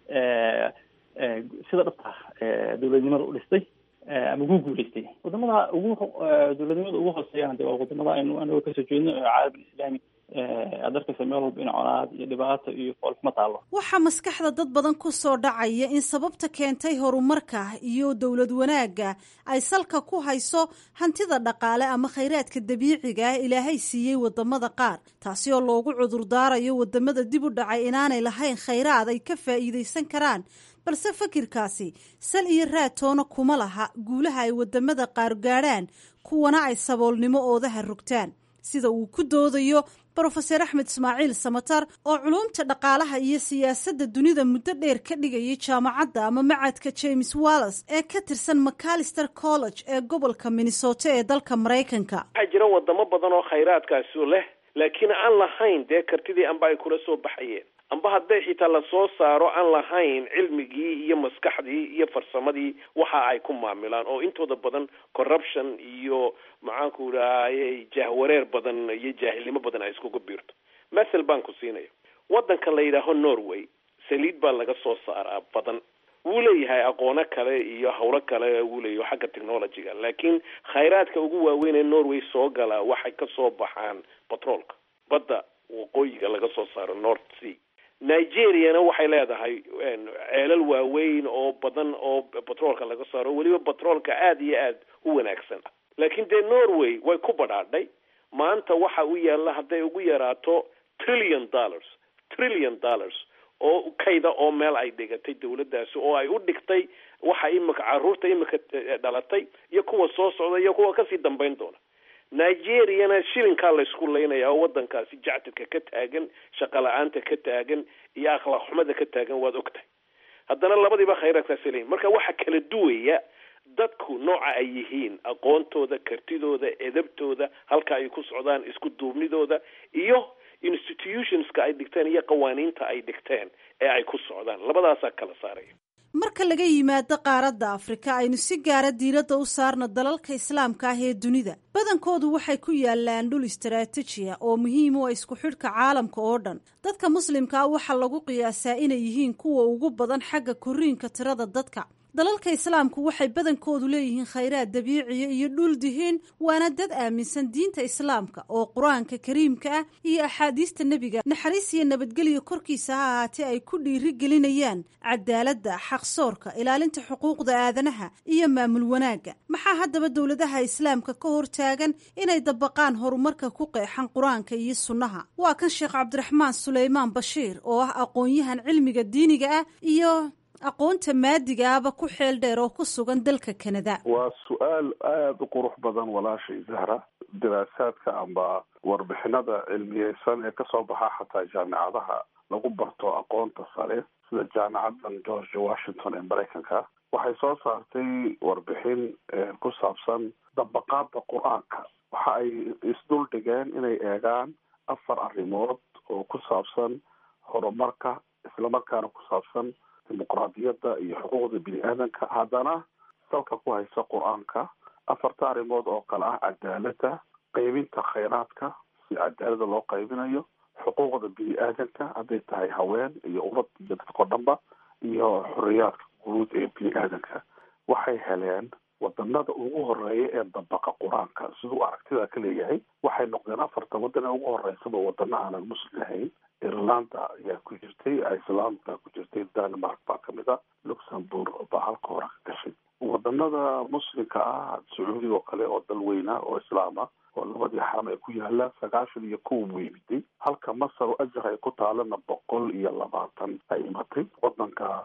sida dhabta ah dowladnimada u dhistay ama ku guuleystay wadamada ugu dowladnimada ugu hooseeyana de waa wadamada aynu anagoo kasoo jeedno caalam islaami aad arkaysa meel walba in conaad iyo dhibaato iyo foolxumo taallo waxaa maskaxda dad badan ku soo dhacaya in sababta keentay horumarka iyo dowlad wanaagga ay salka ku hayso hantida dhaqaale ama khayraadka dabiiciga ah ilaahay siiyey wadamada qaar taasi oo loogu cudurdaarayo wadamada dib u dhacay inaanay lahayn khayraad ay ka faa'iidaysan karaan balse fakirkaasi sal iyo raatoona kuma laha guulaha ay wadamada qaar gaadhaan kuwana ay saboolnimo oodaha rogtaan sida uu ku doodayo brofeser axmed ismaaciil samatar oo culumta dhaqaalaha iyo siyaasadda dunida muddo dheer ka dhigayay jaamacadda ama macadka james wallas ee ka tirsan macalister college ee gobolka minnesota ee dalka maraykanka waxaa jira wadamo badan oo khayraadkaasi leh laakiin aan lahayn dee kartidii amba ay kula soo baxayeen amba hadday xitaa lasoo saaro aan lahayn cilmigii iyo maskaxdii iyo farsamadii waxa ay ku maamilaan oo intooda badan corruption iyo maxaanku idhahaye jahwareer badan iyo jaahilnimo badan ay iskugu biirto mathel baan ku siinaya waddanka la yidhaaho norway saliid baa laga soo saaraa badan wuu leeyahay aqoono kale iyo hawlo kale wuu leeyahay xagga technologyga laakiin khayraadka ugu waaweyn ee norway soo gala waxay ka soo baxaan batroolka badda waqooyiga laga soo saaro north sea nigeriana waxay leedahay ceelal waaweyn oo badan oo batroolka laga saaro weliba batroolka aada iyo aada u wanaagsan ah laakiin dee norway way ku badhaadhay maanta waxa u yaalla hadday ugu yaraato trillion dollars trillion dollars oo kayda oo meel ay dhigatay dawladdaasi oo ay u dhigtay waxa imika caruurta imika dhalatay iyo kuwa soo socda iyo kuwa kasii dambayn doona nigeriana shilinkaa laysku laynaya oo wadankaasi jactirka ka taagan shaqa la-aanta ka taagan iyo akhlaaq xumada ka taagan waad ogtahay haddana labadiiba khayraadkaasi leeyihin marka waxa kala duwaya dadku nooca ay yihiin aqoontooda kartidooda edabtooda halka ay ku socdaan isku duubnidooda iyo institutionska ay dhigteen iyo qawaaniinta ay dhigteen ee ay ku socdaan labadaasaa kala saaraya marka laga yimaado qaaradda afrika aynu si gaara diiradda u saarno dalalka islaamka ah ee dunida badankoodu waxay ku yaalaan dhul istaraatijiya oo muhiim u ah isku xidhka caalamka oo dhan dadka muslimka ah waxaa lagu qiyaasaa inay yihiin kuwa ugu badan xagga koriinka tirada dadka dalalka islaamku waxay badankoodu leeyihiin khayraad dabiiciya iyo dhul dihiin waana dad aaminsan diinta islaamka oo qur-aanka kariimka ah iyo axaadiista nebiga naxariis iyo nabadgelyo korkiisa ha ahaatee ay ku dhiiri gelinayaan cadaaladda xaqsoorka ilaalinta xuquuqda aadanaha iyo maamul wanaagga maxaa haddaba dowladaha islaamka ka hortaagan inay dabaqaan horumarka ku qeexan qur-aanka iyo sunnaha waa kan sheekh cabdiraxmaan suleymaan bashiir oo ah aqoon-yahan cilmiga diiniga ah iyo aqoonta maadigaaba ku xeel dheer oo ku sugan dalka kanada waa su-aal aada u qurux badan walaashay zahra diraasaadka amba warbixinada cilmiyeysan ee kasoo baxa xataa jaamicadaha lagu barto aqoonta sare sida jaamicadan george washington ee maraykanka waxay soo saartay warbixin ku saabsan dabaqaada qur-aanka waxa ay isdul dhigeen inay eegaan afar arrimood oo ku saabsan horumarka islamarkaana ku saabsan dimuqraadiyadda iyo xuquuqda bini aadanka haddana salka ku haysa qur-aanka afarta arrimood oo kale ah cadaaladda qaybinta khayraadka si cadaalada loo qaybinayo xuquuqda bini aadanka hadday tahay haween iyo ubad iyo dadkao dhanba iyo xoriyaadka guud ee bini aadanka waxay heleen wadanada ugu horeeya ee dabaqa qur-aanka siduu aragtida ka leeyahay waxay noqdeen afarta wadan ee ugu horeysaba wadana aanan muslim ahayn irlanda ayaa ku jirtay iceland baa ku jirtay denmark baa kamid a luxembourg baa halka hore ka gashay wadanada muslimka ah sacuudiga oo kale oo dal weyna oo islaam ah oo labadii xaram ay ku yaalaan sagaashan iyo kow buu yimiday halka masar oo ajar ay ku taalana boqol iyo labaatan ay imatay wadanka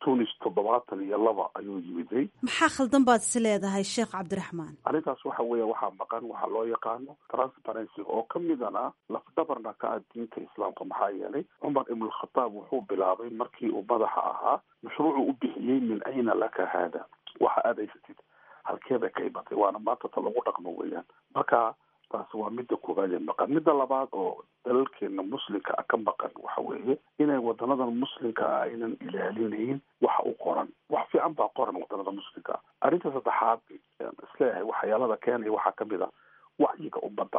tunis toddobaatan iyo laba ayuu yimiday maxaa khaldan baad is leedahay sheekh cabdiraxmaan arrintaas waxa weeye waxaa maqan waxaa loo yaqaano transparency oo ka midana lafdabarna ka ah diinta islaamka maxaa yeelay cumar ibnulkhataab wuxuu bilaabay markii uu madaxa ahaa mashruucuu u bixiyey min ayna laka haada waxa aad haysatid halkeebay ka imatay waana maanta ta lagu dhaqmo weeyaan marka taasi waa midda koowaad ee maqan midda labaad oo dalalkeena muslimka ah ka maqan waxa weeye inay wadanadan muslimka ah aynan ilaalinayn waxa u qoran wax fiican baa qoran wadanada muslimka ah arrinta saddexaad isleeyahay waxyaalada keenaya waxaa kamid a wacyiga ummadda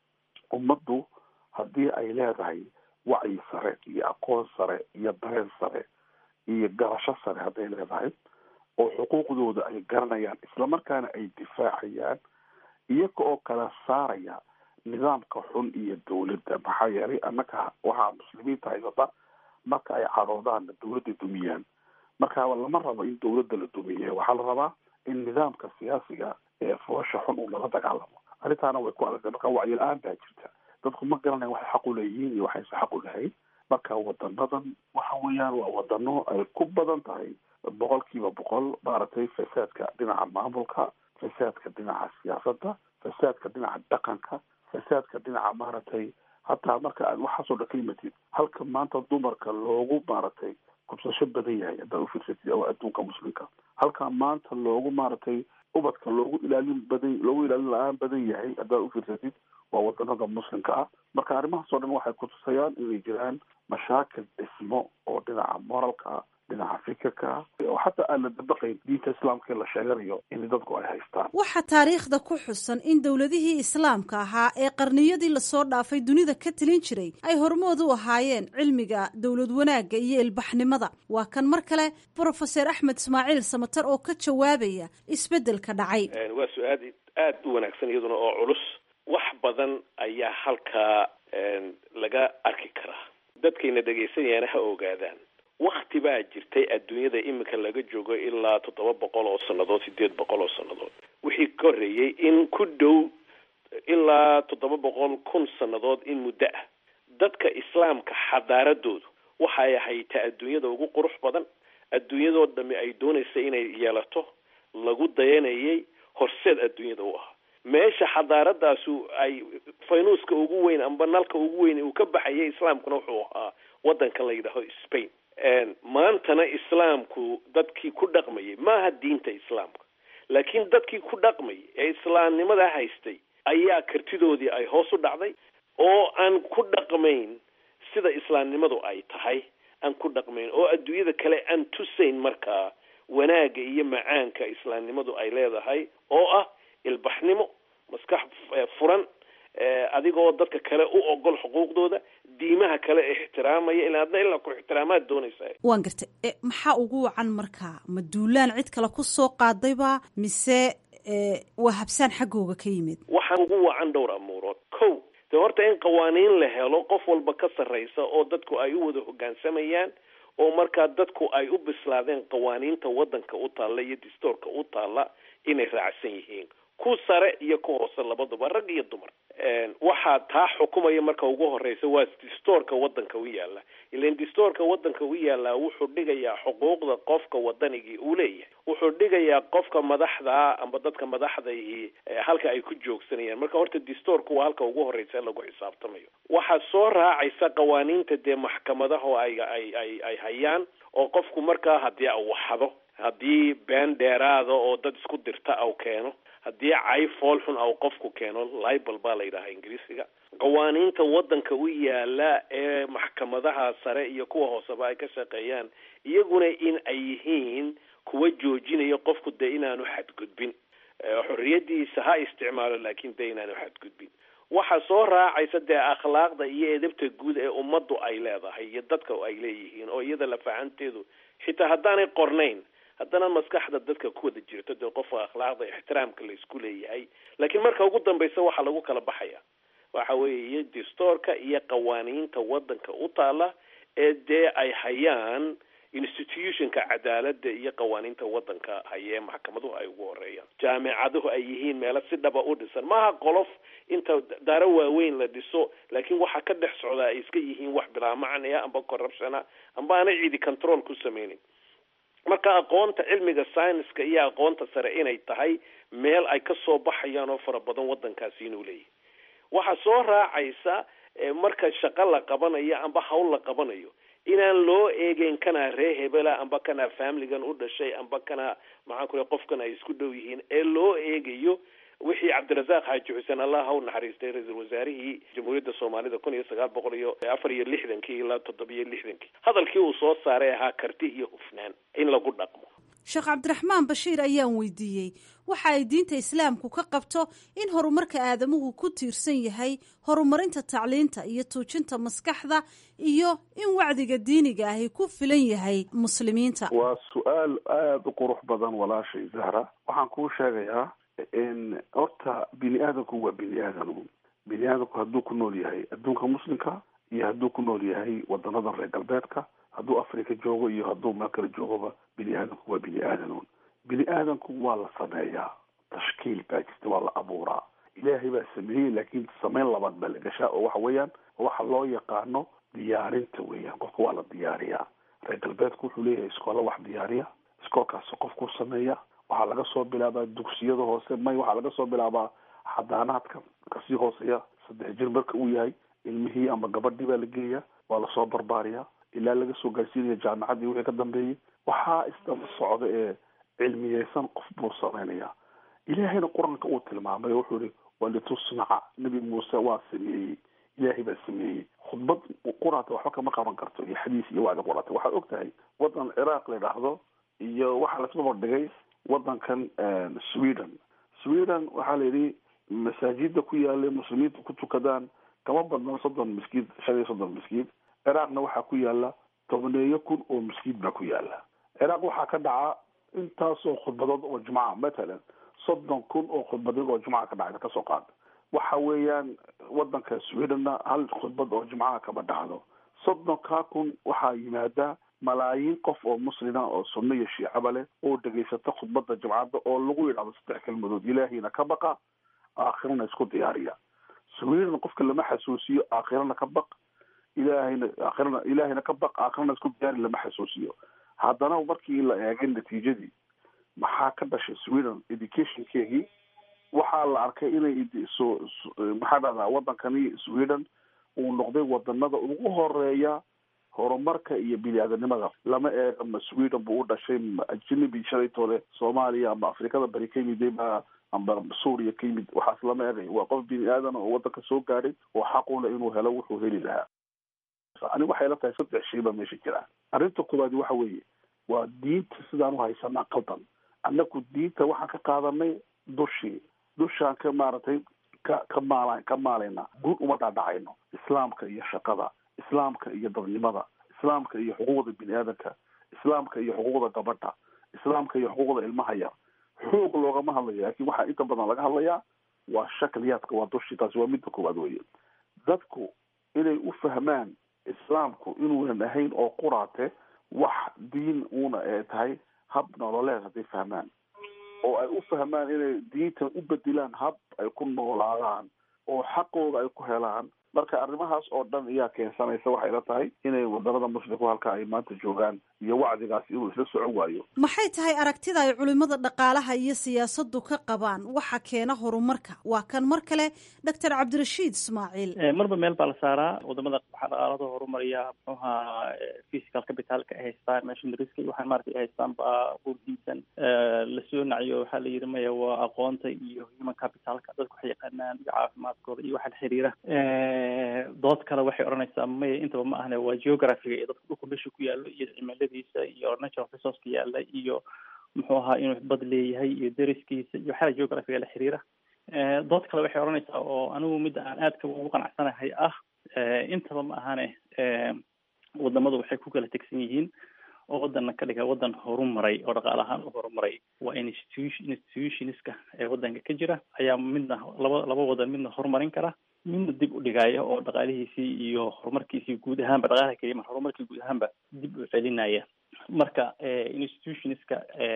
ummaddu haddii ay leedahay wacyi sare iyo aqoon sare iyo dareen sare iyo garasho sare hadday leedahay oo xuquuqdooda ay garanayaan islamarkaana ay difaacayaan iyaga oo kala saaraya nidaamka xun iyo dawladda maxaa yeelay annaka waxaa muslimiinta haysata marka ay cadoodaanna dawladda dumiyaan marka lama rabo in dawladda la dumiye waxaa la rabaa in nidaamka siyaasiga ee foosha xun uu lala dagaalamo arrintaana way ku adagtay marka wacyi la-aan baa jirta dadku ma garanayan waxay xaq u leeyihiin iyo waxayse xaq u lahayn marka wadanadan waxa weeyaan waa wadano ay ku badan tahay boqol kiiba boqol maaragtay fasaadka dhinaca maamulka fasaadka dhinaca siyaasadda fasaadka dhinaca dhaqanka fasaadka dhinaca maaragtay hataa marka aad waxaasoo dhan ka yimatid halka maanta dumarka loogu maaragtay kubsasho badan yahay haddaad ufiirsatid oo adduunka muslimka halka maanta loogu maaragtay ubadka loogu ilaalin badan loogu ilaalin la-aan badan yahay haddaad ufiirsatid waa wadanada muslimka ah marka arrimahaasoo dhan waxay kutusayaan inay jiraan mashaakil dhismo oo dhinaca moralka ah dhinaca fikirka oo xataa aan la dabaqayn diinta islaamka in la sheeganayo in dadku ay haystaan waxaa taariikhda ku xusan in dowladihii islaamka ahaa ee qarniyadii lasoo dhaafay dunida ka telin jiray ay hormood u ahaayeen cilmiga dowlad wanaagga iyo ilbaxnimada waa kan mar kale brofeser axmed ismaaciil samatar oo ka jawaabaya isbeddelka dhacay waa su-aad aada u wanaagsan iyaduna oo culus wax badan ayaa halkaa laga arki karaa dadkayna dhegaysanayana ha ogaadaan wakti baa jirtay adduunyada iminka laga joogo ilaa toddoba boqol oo sannadood sideed boqol oo sannadood wixii ka horreeyey in ku dhow ilaa toddoba boqol kun sannadood in muddo ah dadka islaamka xadaaradoodu waxay ahayta adduunyada ugu qurux badan adduunyadoo dhami ay doonaysa inay yeelato lagu dayanayay horseed adduunyada u ahaa meesha xadaaradaasu ay faynuuska ugu weyn amba nalka ugu weyn uu ka baxayay islaamkuna wuxuu ahaa wadanka la yidhaaho spain maantana islaamku dadkii ku dhaqmayay maaha diinta islaamka laakiin dadkii ku dhaqmayay ee islaamnimada haystay ayaa kartidoodii ay hoos u dhacday oo aan ku dhaqmayn sida islaamnimadu ay tahay aan ku dhaqmayn oo adduunyada kale aan tusayn markaa wanaagga iyo macaanka islaamnimadu ay leedahay oo ah ilbaxnimo maskax furan adigoo dadka kale u ogol xuquuqdooda diimaha kale ixtiraamaya ilaa adna ilaa ku ixtiraamaad doonaysa waan gartay maxaa ugu wacan markaa ma duulaan cid kale ku soo qaadayba mise waa habsaan xaggooga ka yimid waxaa ugu wacan dhowr amuurood ko de horta in qawaaniin la helo qof walba ka sarraysa oo dadku ay u wada hoggaansamayaan oo markaa dadku ay u bislaadeen qawaaniinta waddanka u taalla iyo distoorka u taalla inay raacsan yihiin ku sare iyo ku hoose labaduba rag iyo dumar waxaa taa xukumaya marka ugu horeysa waa distoorka waddanka u yaala ilan distoorka waddanka u yaallaa wuxuu dhigayaa xuquuqda qofka wadanigii uu leeyahay wuxuu dhigayaa qofka madaxda amba dadka madaxdaihi halka ay ku joogsanayaan marka horta distoorku waa halka ugu horeysa lagu xisaabtamayo waxaa soo raacaysa qawaaniinta dee maxkamadaha ay ay ay ay hayaan oo qofku markaa haddii au waxdo haddii been dheeraada oo dad isku dirta au keeno haddii cay fool xun au qofku keeno libal baa la yidhahaa ingiriisiga qawaaniinta waddanka u yaala ee maxkamadaha sare iyo kuwa hooseba ay ka shaqeeyaan iyaguna in ay yihiin kuwa joojinaya qofku dee inaanu xadgudbin xorriyadiisa ha isticmaalo laakiin dee inaanu xadgudbin waxaa soo raacaysa dee akhlaaqda iyo edabta guud ee ummaddu ay leedahay iyo dadka ay leeyihiin oo iyada lafahanteedu xitaa haddaanay qornayn haddana maskaxda dadka ku wada jirto dee qofka akhlaaqda ixtiraamka la isku leeyahay laakiin marka ugu dambaysa waxaa lagu kala baxaya waxa weeye distoorka iyo qawaaniinta waddanka u taala ee dee ay hayaan institutionka cadaaladda iyo qawaaniinta waddanka haye maxkamaduhu ay ugu horeeyaan jaamicaduhu ay yihiin meelo si dhaba u dhisan maaha qolof inta daaro waaweyn la dhiso laakiin waxaa ka dhex socdaa ay iska yihiin wax bilaa macnaya amba corruptiona amba aanay cidi control ku sameynin marka aqoonta cilmiga scienska iyo aqoonta sare inay tahay meel ay ka soo baxayaan oo fara badan waddankaasi inuu leeyahay waxaa soo raacaysa marka shaqo la qabanayo amba hawl la qabanayo inaan loo eegeyn kanaa ree hebela amba kanaa familigan u dhashay amba kanaa maxaan ku qofkan ay isku dhow yihiin ee loo eegayo wixii cabdirasaaq xaaji xuseen allah ha u naxariistay ra-iisul wasaarihii jamhuuriyadda soomaalida kun iyo sagaal boqol iyo afar iyo lixdankii ilaa toddobiyo lixdankii hadalkii uu soo saaray ahaa karti iyo hufnaan in lagu dhaqmo sheekh cabdiraxmaan bashiir ayaan weydiiyey waxa ay diinta islaamku ka qabto in horumarka aadamuhu ku tiirsan yahay horumarinta tacliinta iyo tuujinta maskaxda iyo in wacdiga diiniga ahi ku filan yahay muslimiinta waa su-aal aada u qurux badan walaashay zahra waxaan kuu sheegayaa in horta bini aadamku waa bini aadam bini aadamku hadduu ku nool yahay adduunka muslimka iyo hadduu ku nool yahay wadanada reer galbeedka hadduu africa joogo iyo hadduu meel kale joogoba bini aadamku waa bini aadam bini aadamku waa la sameeyaa tashkiil baa jirta waa la abuuraa ilaahay baa sameeyey laakiin sameyn labaad baa la gashaa oo waxa weeyaan waxa loo yaqaano diyaarinta weeyaan qofka waa la diyaariyaa reer galbeedku wuxuu leeyahay iskoola wax diyaariya iskoolkaas qofku sameeya waxaa laga soo bilaabaa dugsiyada hoose may waxaa laga soo bilaabaa xadaanaadka kasii hooseeya saddex jir marka uu yahay ilmihii ama gabadhii baa la geeya waa lasoo barbaariyaa ilaa laga soo gaarsiinaya jaamacadii wixii ka dambeeyey waxaa isdaba socda ee cilmiyeysan qof buu sameynaya ilaahayna qur-aanka uu tilmaamay oo wuxuu yihi walitusnaca nebi muuse waa sameeyey ilaahay baa sameeyey khudbad quraata waxba kama qaban karto iyo xadiis iyo wacdi quraata waxaad og tahay wadan ciraaq la idhaahdo iyo waxaa la isbabar dhigay wadankan sweden sweden waxaa la yidhi masaajida ku yaala muslimiinta ku tukadaan kama badnaan soddon miskiid shan iyo soddon miskiid ciraaqna waxaa ku yaala tobneeyo kun oo miskiid baa ku yaala ciraaq waxaa ka dhaca intaasoo khudbadood oo jumca matalan soddon kun oo khudbadood oo jumca ka dhacda kasoo qaad waxa weeyaan wadanka swedenna hal khudbad oo jumcaha kama dhacdo soddonkaa kun waxaa yimaada malaayiin qof oo muslima oo sunno iyo shiicaba leh oo dhegaysata khudbada jumcadda oo lagu yidhahdo saddex kelmadood ilaahiyna ka baqa aakhirana isku diyaariya sweden qofka lama xasuusiyo aakhirana ka baq ilaahayna aakhirana ilaahayna ka baq aakhirana isku diyaari lama xasuusiyo haddana markii la eegay natiijadii maxaa ka dhashay sweden educationkeegii waxaa la arkay inay so maxaa dhahdaa wadankani sweden uu noqday wadanada ugu horeeya horumarka iyo bini-aadanimada lama eega ma sweden buu u dhashay ma ajnabi shalaytoole soomaaliya ama afrikada bari ka yimid ba amba suuriya ka yimid waxaas lama eegay waa qof bini aadan oo wadanka soo gaadhay oo xaqula inuu helo wuxuu heli lahaa ani waxay la tahay saddex shay baa meesha jira arrinta koowaadi waxa weeye waa diinta sidaan u haysanaa qaldan annaku diinta waxaan ka qaadanay dushii dushaan ka maaragtay ka ka maala ka maalayna guud uma dhaadhacayno islaamka iyo shaqada islaamka iyo dadnimada islaamka iyo xuquuqda bini aadanka islaamka iyo xuquuqda gabadha islaamka iyo xuquuqda ilmaha yar xoog loogama hadlayo laakiin waxaa inta badan laga hadlayaa waa shakliyaadka waa dushii taasi waa midda koowaad weye dadku inay u fahmaan islaamku inuunan ahayn oo quraate wax diin uuna ee tahay hab nololeed hadday fahmaan oo ay u fahmaan inay diintan u bedilaan hab ay ku noolaadaan oo xaqooda ay ku helaan marka arrimahaas oo dhan ayaa keensanaysa waxay la tahay inay wadanada muslimku halka ay maanta joogaan iyo wacdigaas inuu isla socon waayo maxay tahay aragtida ay culimada dhaqaalaha iyo siyaasaddu ka qabaan waxa keena horumarka waa kan mar kale doctor cabdirashiid ismaaciil marba meel baa la saaraa wadamada waxaa dhaqaalada horumariya muxuuha physical capitalka ay haystaan machineryska iyo waxaan maarata ay haystaan baa urdiisan lasoo naciyo waxaa la yidhi maya waa aqoonta iyo human capitalka dadku waxay yaqaanaan iyo caafimaadkooda iyo waxaan xiriira dood kale waxay odhanaysaa maya intaba ma ahne waa geographiga iyo dadka dhulka meesha ku yaallo iyo cimiladiisa iyo natural resourceka yaalla iyo muxuu ahaa inuu bad leeyahay iyo deriskiisa iyo waxyaala geographiga la xiriira dood kale waxay odhanaysaa oo anigu midda aan aadka ugu qanacsanahay ah intaba ma ahane wadamadu waxay ku kala tegsan yihiin oo wadana ka dhiga wadan horumaray oo dhaqaale ahaan u horumaray waa institution institutionska ee wadanka ka jira ayaa midna laba laba wadan midna horumarin kara midna dib u dhigaya oo dhaqaalihiisii iyo horumarkiisii guud ahaanba dhaqaalaha keliya mar horumarkii guud ahaanba dib u celinaya marka institutionska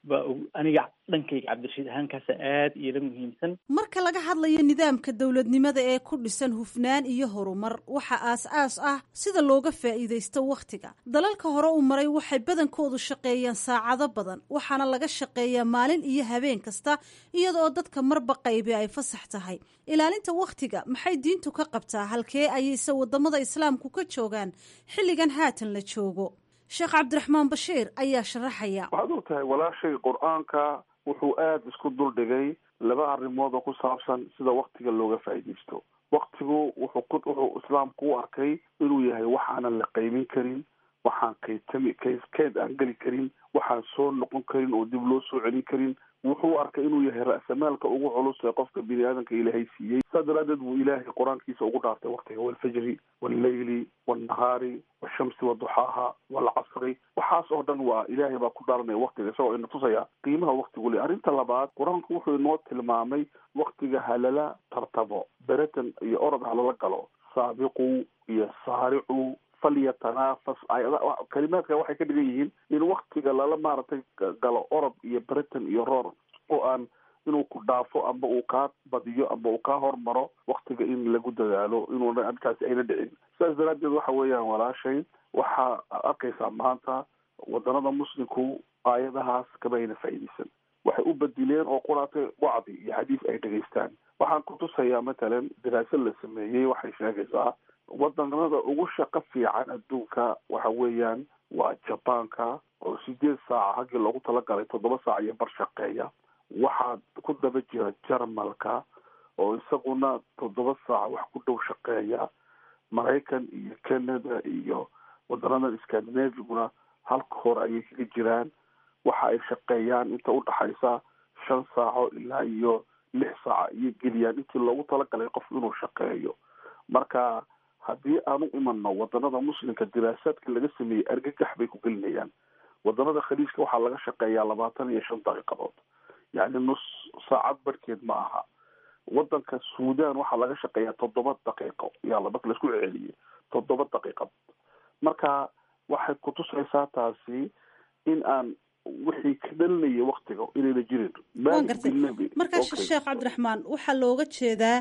baa aniga dhankayga cabdirashiid ahaankaasa aada iila muhiimsan marka laga hadlayo nidaamka dowladnimada ee ku dhisan hufnaan iyo horumar waxa aas-aas ah sida looga faa'iidaysto wakhtiga dalalka hore u maray waxay badankoodu shaqeeyaan saacado badan waxaana laga shaqeeyaa maalin iyo habeen kasta iyadaoo dadka marba qaybi ay fasax tahay ilaalinta wakhtiga maxay diintu ka qabtaa halkee ayayse wadamada islaamku ka joogaan xilligan haatan la joogo sheekh cabdiraxmaan bashiir ayaa sharaxaya waxaad og tahay walaashay qur-aanka wuxuu aada isku duldhigay laba arrimood oo ku saabsan sida waktiga looga faa'iidaysto waktigu wuxuu ku wuxuu islaamku u arkay inuu yahay wax aanan la qaymin karin waxaan kaytami kay keyd aan geli karin waxaan soo noqon karin oo dib loo soo celin karin wuxuu arkay inuu yahay ra'samaalka ugu culus ee qofka bini aadamka ilaahay siiyey saa daraadeed buu ilaahay qur-aankiisa ugu dhaartay waktiga walfajri walleyli walnahaari washamsi waduxaaha walcasri waxaas oo dhan waa ilaahay baa ku dhaaranaya waktiga isagoo ina tusaya qiimaha waktigu le arrinta labaad qur-aanku wuxuu inoo tilmaamay waktiga halala tartabo beratan iyo orod halala galo saabiqu iyo saaricu falyatanafas kalimaadka waxay ka dhigan yihiin in waktiga lala maaragtay galo orod iyo britain iyo roor oo aan inuu ku dhaafo amba uu kaa badiyo amba uu kaa hormaro waktiga in lagu dadaalo inuuna arrinkaasi ayna dhicin sidaas daraaddeed waxa weeyaan walaashay waxaa arkaysaa maanta wadanada muslimku aayadahaas kama ayna faa'iidaysan waxay u badileen oo quraatay wacdi iyo xadiis ay dhegaystaan waxaan ku tusayaa matalan daraasad la sameeyey waxay sheegaysaa wadanada ugu shaqo fiican adduunka waxa weeyaan waa jabaanka oo sideed saaca haggii loogu talagalay toddoba saac iyo bar shaqeeya waxaa ku daba jira jarmalka oo isaguna toddoba saac wax ku dhow shaqeeya maraykan iyo canada iyo wadanadan scandinaviguna halka hore ayay kaga jiraan waxa ay shaqeeyaan inta udhaxaysa shan saaco ilaa iyo lix saaca iyo geliyaan intii loogu talagalay qof inuu shaqeeyo marka haddii aan u imano wadanada muslimka diraasaadka laga sameeyey argagax bay ku gelinayaan wadanada khaliijka waxaa laga shaqeeyaa labaatan iyo shan daqiiqadood yacni nus saacad barhkeed ma aha wadanka suudan waxaa laga shaqeeyaa toddoba daqiiqo yaa marka laisku celiyey toddoba daqiiqad marka waxay kutusaysaa taasi in aan wixii ka dhalinaya waktiga inayna jirin waan gartay markaa sheekh cabdiraxmaan waxaa looga jeedaa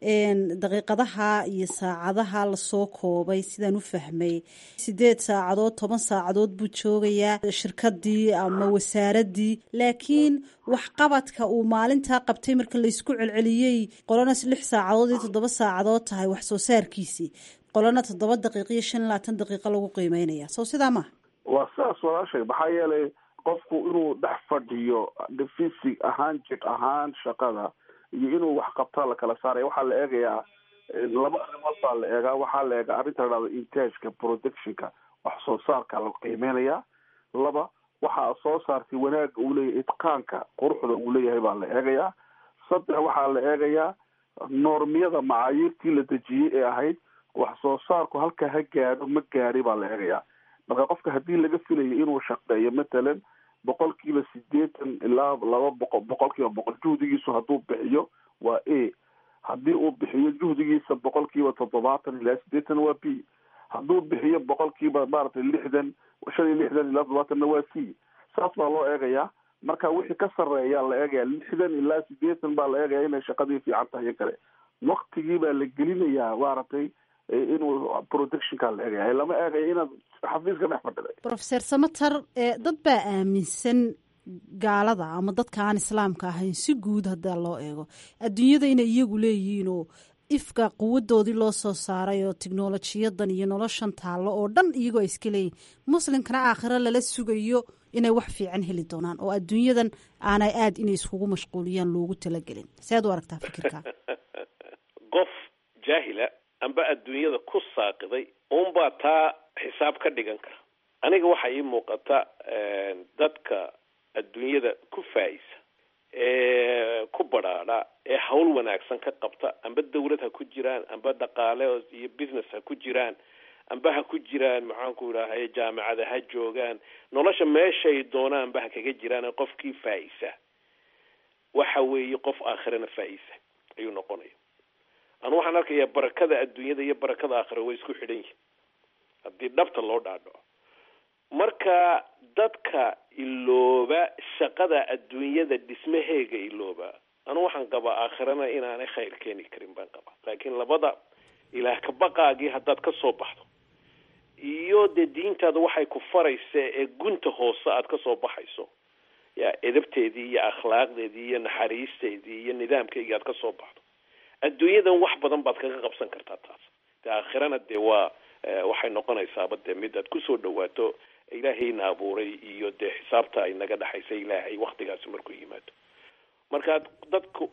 daqiiqadaha iyo saacadaha lasoo koobay sidaan u fahmay sideed saacadood toban saacadood buu joogayaa shirkadii ama wasaaradii laakiin waxqabadka uu maalintaa qabtay marka laysku celceliyey qolana lix saacadood iyo toddoba saacadood tahay wax soo saarkiisii qolana toddoba daqiiq iyo shan iyo labaatan daqiiqo lagu qiimeynaya soo sidaa maha waa sidaas walaashay maxaa yeelay qofku inuu dhex fadhiyo fisig ahaan jir ahaan shaqada iyo inuu wax qabtaa la kala saaraya waxaa la eegayaa laba arrimood baa la eegaa waxaa la eegaa arrinta la dhahdo intageka productionka wax soo saarka la qiimeynaya laba waxaa soo saartay wanaaga uu leeyahay itqaanka quruxda uu leeyahay baa la eegayaa saddex waxaa la eegayaa noormiyada macaayiirtii la dejiyey ee ahayd wax soo saarku halka ha gaadho ma gaadhay baa la eegayaa marka qofka haddii laga filayo inuu shaqeeyo matalan boqol kiiba sideetan ilaa laba boqol boqol kiiba boqol juhdigiisu hadduu bixiyo waa a haddii uu bixiyo juhdigiisa boqol kiiba toddobaatan ilaa sideetan waa b hadduu bixiyo boqol kiiba maaragtay lixdan shan iyo lixdan ilaa toddobaatanna waa c saas baa loo eegayaa marka wixii ka sarreeyaa la eegaya lixdan ilaa sideetan baa la eegaya inay shaqadii fiican tahay iyo kale waktigii baa la gelinayaa maaragtay inuu protectionka la eegaya lama eegayo inaad xafiiska dhex fadhiday profeser samater dad baa aaminsan gaalada ama dadka aan islaamka ahayn si guud haddaa loo eego adduunyada inay iyagu leeyihiin oo ifka quwadoodii loo soo saaray oo tiknolojiyadan iyo noloshan taallo oo dhan iyagoo ay iska leeyihin muslimkana aakhiro lala sugayo inay wax fiican heli doonaan oo adduunyadan aanay aada inay iskugu mashquuliyaan loogu talagelin sead u aragtaa fikirka qof jaahila amba adduunyada ku saaqiday unbaa taa xisaab ka dhigan kara aniga waxaa ii muuqata dadka adduunyada ku faa-isa ee ku badhaadha ee hawl wanaagsan ka qabta amba dawlad ha ku jiraan amba dhaqaale iyo business ha ku jiraan amba ha ku jiraan maxaanku idhaahay jaamacada ha joogaan nolosha meeshay doonaan amba ha kaga jiraan qofkii faa-isa waxa weeye qof aakhirana faa-isa ayuu noqonaya anu waxaan arkayaa barakada adduunyada iyo barakada aakhira way isku xidhan yihin haddii dhabta loo dhaadhaco marka dadka ilooba shaqada adduunyada dhismaheega ilooba anu waxaan qabaa aakhirana inaanay khayr keeni karin baan qabaa laakiin labada ilaah kabaqaagii haddaad ka soo baxdo iyo dee diintaada waxay ku faraysa ee gunta hoose aad ka soo baxayso ya edabteedii iyo akhlaaqdeedii iyo naxariisteedii iyo nidaamkeygii aad ka soo baxdo adduunyadan wax badan baad kaga qabsan kartaa taas de aakhirana dee waa waxay noqonaysaaba dee mid aad kusoo dhawaato ilaahayna abuuray iyo dee xisaabta ay naga dhexaysa ilaahay waktigaasi markuu yimaado marka dadku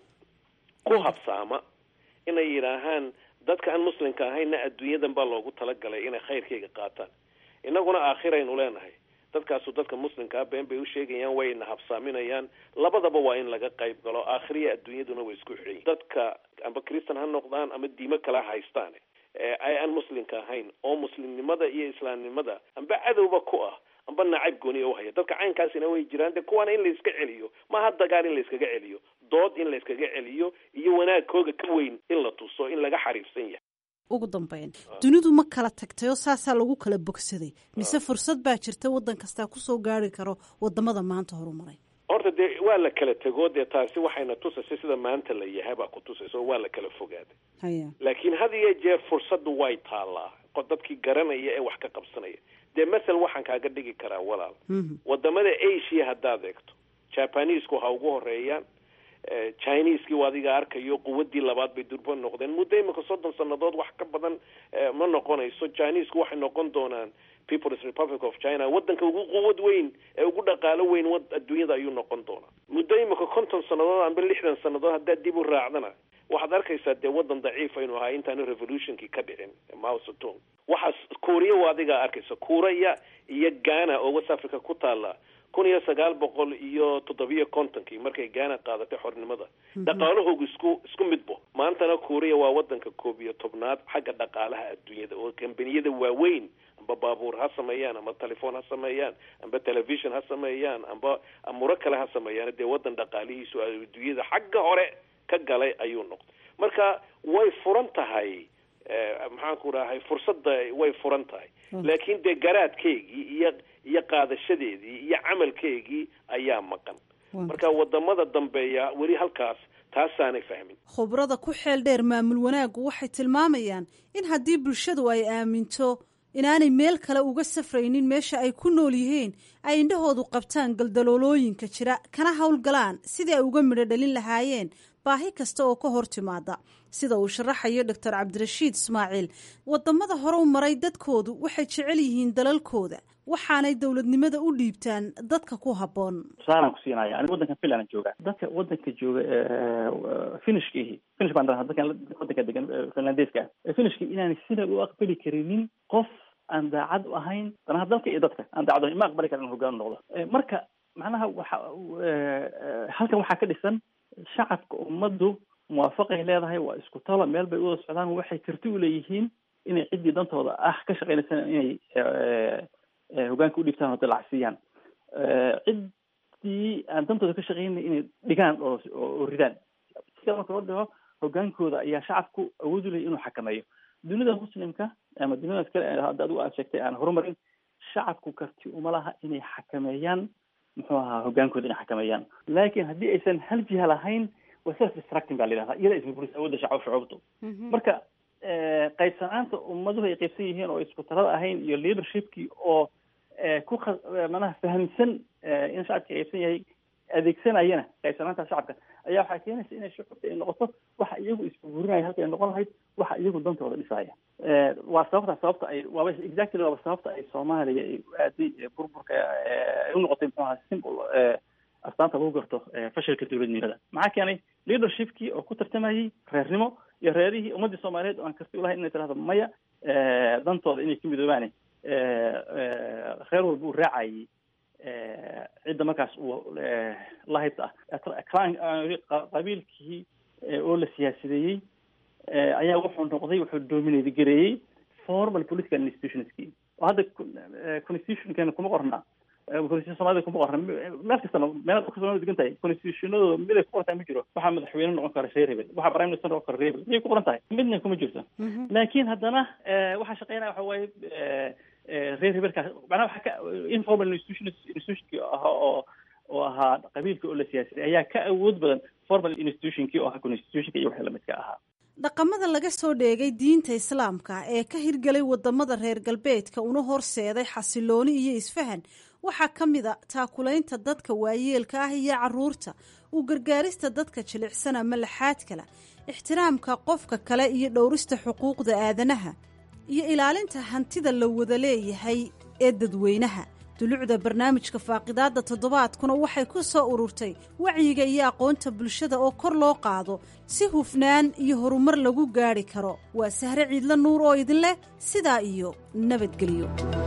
ku habsaama inay yidhaahaan dadka aan muslimka ahayna adduunyadan baa loogu talagalay inay khayrkayga qaataan innaguna aakhiraynu leenahay dadkaasu dadka muslimkaa been bay usheegayaan wayna habsaaminayaan labadaba waa in laga qayb galo aakhiriya adduunyaduna way isku xidhan yihin dadka amba christan ha noqdaan ama diimo kale ha haystaan ay aan muslimka ahayn oo muslimnimada iyo islaamnimada amba cadowba ku ah amba nacayb gooniya uhaya dadka caynkaasina way jiraan de kuwaana in layska celiyo maaha dagaal in layskaga celiyo dood in layskaga celiyo iyo wanaagkooga ka weyn in la tuso in laga xariifsan yahay ugu dambeyn dunidu ma kala tagtay oo saasaa lagu kala bogsaday mise fursad baa jirta waddan kastaa kusoo gaari karo wadamada maanta horumaray horta dee waa la kala tego dee taasi waxayna tusaysa sida maanta la yahay baa ku tusaysa oo waa la kala fogaaday haya laakiin had iyo jeer fursaddu way taallaa dadkii garanaya ee wax ka qabsanaya dee masel waxaan kaaga dhigi karaa walaal wadamada asia haddaad eegto jabanisku ha ugu horeeyaan chineseki u adiga arkayo quwadii labaad bay durba noqdeen muddo imika soddon sanadood wax ka badan ma noqonayso chinesku waxay noqon doonaan peoples republic of china wadanka ugu quwad weyn ee ugu dhaqaalo weyn adduunyada ayuu noqon doonaa muddo imika konton sanadood amba lixdan sanadood haddaad dib u raacdana waxaad arkaysaa dee wadan daciif aynu ahaa intaanu revolutionkii ka dhicin mausetung waxaas kuuriya u adigaa arkaysa kuuraya iyo ghana oo west africa ku taala kun iyo sagaal boqol iyo toddobiyo kontonkii markay gaana qaadatay xornimada dhaqaalahoogu isku isku midbo maantana kuuriya waa wadanka koob iyo tobnaad xagga dhaqaalaha adduunyada oo kambaniyada waaweyn amba baabuur ha sameeyaan amba telefoon ha sameeyaan amba television ha sameeyaan amba amuro kale ha sameeyaan dee wadan dhaqaalihiisu adduunyada xagga hore ka galay ayuu noqday marka way furan tahay maxaan ku rahay fursadda way furan tahay laakiin dee garaadkeygii iyo iyo qaadashadeedii iyo camalkeygii ayaa maqan marka wadamada dambeeya weli halkaas taasaanay fahmin khubrada ku xeel dheer maamul wanaaggu waxay tilmaamayaan in haddii bulshadu ay aaminto inaanay meel kale uga safraynin meesha ay ku nool yihiin ay indhahoodu qabtaan galdaloolooyinka jira kana howlgalaan sidii ay uga midho dhalin lahaayeen baahi kasta oo ka hor timaada sida uu sharaxayo doctor cabdirashiid ismaaciil wadamada hore u maray dadkoodu waxay jecel yihiin dalalkooda waxaanay dowladnimada u dhiibtaan dadka ku habboon tusaalaan ku siinaya aniga wadankan finland jooga dadka wadanka jooga finishkiihi finish baan dhahaa dadkan wadanka degan finlandeeska ah finishki inaanay sina u aqbali karinin qof aan daacad u ahayn danaha dalka iyo dadka aan daacad ahayn ma aqbali karan in hogaan noqdo marka macnaha waxa halkan waxaa ka dhisan shacabka ummaddu muwaafaqay leedahay waa isku talo meel bay uwada socdaan waxay karti u leeyihiin inay ciddii dantooda ah ka shaqeynaysan inay hogaanka u dhiibtaan oo dalacsiiyaan ciddii aan dantooda ka shaqeynay inay dhigaan oo oo ridaan sida marka loo dhigo hogaankooda ayaa shacabku awood u leeyahy inuu xakameeyo dunida muslimka ama duniyadaas kale hadda adigu aad sheegtay aan horumarin shacabku karti uma laha inay xakameeyaan muxuu ahaa hogaankooda inay xakameeyaan laakiin haddii aysan hal jiha lahayn waa self destructing baa la yidhahdaa iyada isburburis awoodda shacab shucuubtu marka qaybsanaanta ummaduhu ay qaybsan yihiin oo isku talada ahayn iyo leadershipkii oo ku manaha fahamsan in shacabka qaybsan yahay adeegsanayana qaybsanaanta shacabka ayaa waxaa keenaysa inay shucuubta ay noqoto waxa iyagu isburburinaya halka ay noqon lahayd waxa iyagu dantooda dhisaya waa sababta sababta ay waaba exactly waaba sababta ay soomaaliya ay u aaday burburka ay u noqotay muxuu ahaa simple astaanta lagu garto fashilka dowladnimada maxaa keenay leadershipkii oo ku tartamayay reernimo iyo reerihii ummaddii soomaaliyeed oo aan karti ulahayn inay tirahdo maya dantooda inay ka midoobaane reer walba uu raacayay cidda markaas uu lahayta ah qabiilkii oo la siyaasideeyey ayaa wuxuu noqday wuxuu dominate gareeyey formal political institutionskii oo hadda constitutionkeena kuma qorna constitution soomaalida kuma qorna meel kastana meel dadka soomaalida degan tahay constitutionadooda mid ay ku qoran tahay ma jiro waxaa madaxweyne noqon kara reer hebel waxaa prime minister noqon kara reer hebel miyay ku qoran tahay midna kuma jirto laakiin haddana waxaa shaqeynaya waxa waaye reer hebelkaas macnaha waxaa ka informal institution institutionkii ahaa oo oo ahaa qabiilka oo la siyaasaday ayaa ka awood badan formal institutionkii oo ahaa constitutionka iyo wixii lamidka ahaa dhaqamada laga soo dheegay diinta islaamka ee ka hirgelay wadamada reer galbeedka una horseeday xasilooni iyo isfahan waxaa ka mid a taakulaynta dadka waayeelka ah iyo caruurta u gargaarista dadka jilicsan ama laxaadkala ixtiraamka qofka kale iyo dhowrista xuquuqda aadanaha iyo ilaalinta hantida la wada leeyahay ee dadweynaha dulucda barnaamijka faaqidaada toddobaadkuna waxay ku soo ururtay wacyiga iyo aqoonta bulshada oo kor loo qaado si hufnaan iyo horumar lagu gaadhi karo waa sahre ciidla nuur oo idin leh sidaa iyo nabadgelyo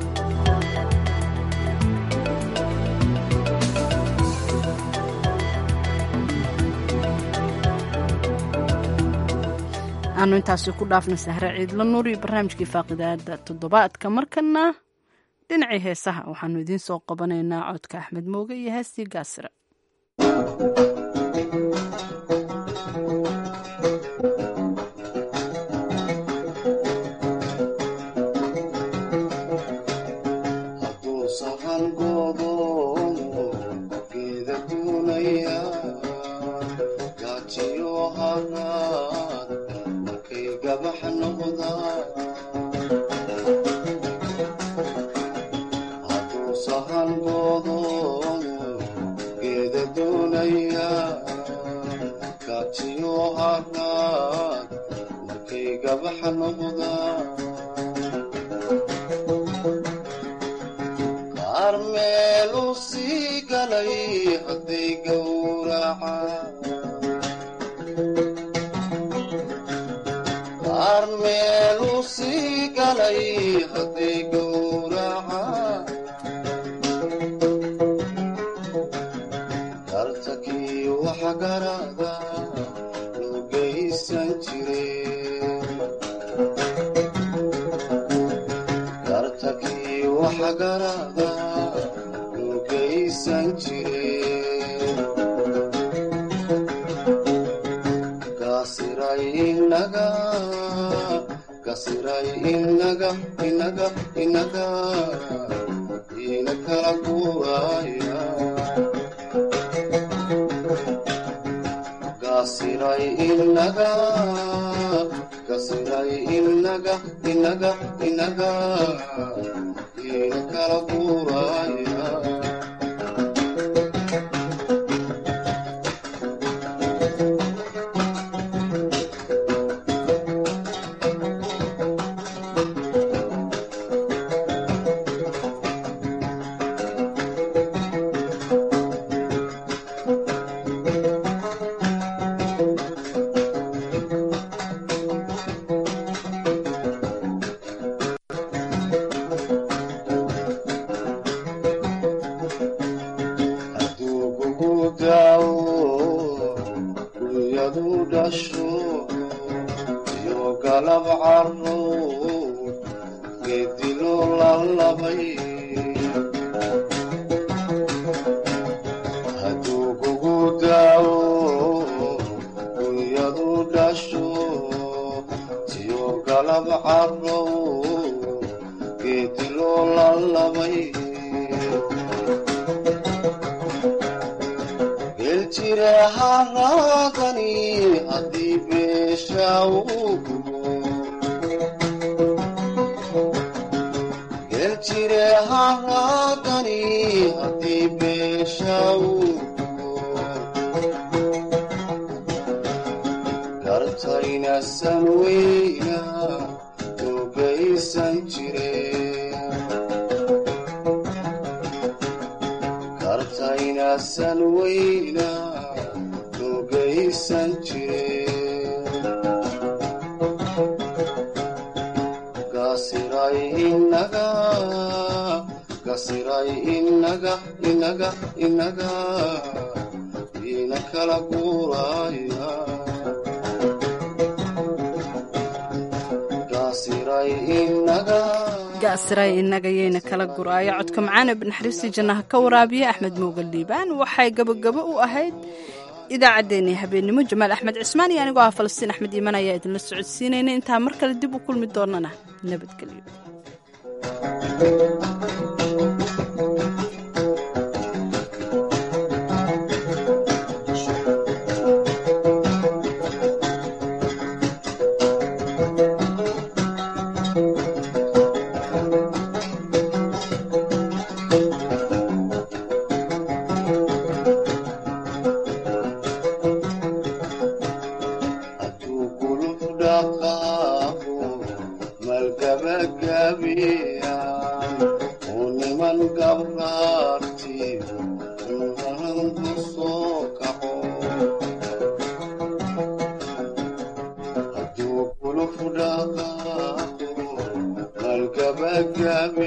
aanu intaasi ku dhaafna sahre ciidla nuur iyo barnaamijkii faaqidaada toddobaadka markana dhinacii heesaha waxaanu idiin soo qabanaynaa codka axmed mooge iyo heestii gaasira gaasiray inagayayna kala guraayo codka macaana binaxariistii jannaha ka waraabiya axmed mooga liibaan waxay gabogabo u ahayd idaacaddeenii habeennimo jamaal axmed cismaan iyo anigoo ah falastiin axmed iiman ayaa idinla socodsiinayna intaa mar kale dib u kulmi doonana nabadgelyo Gabi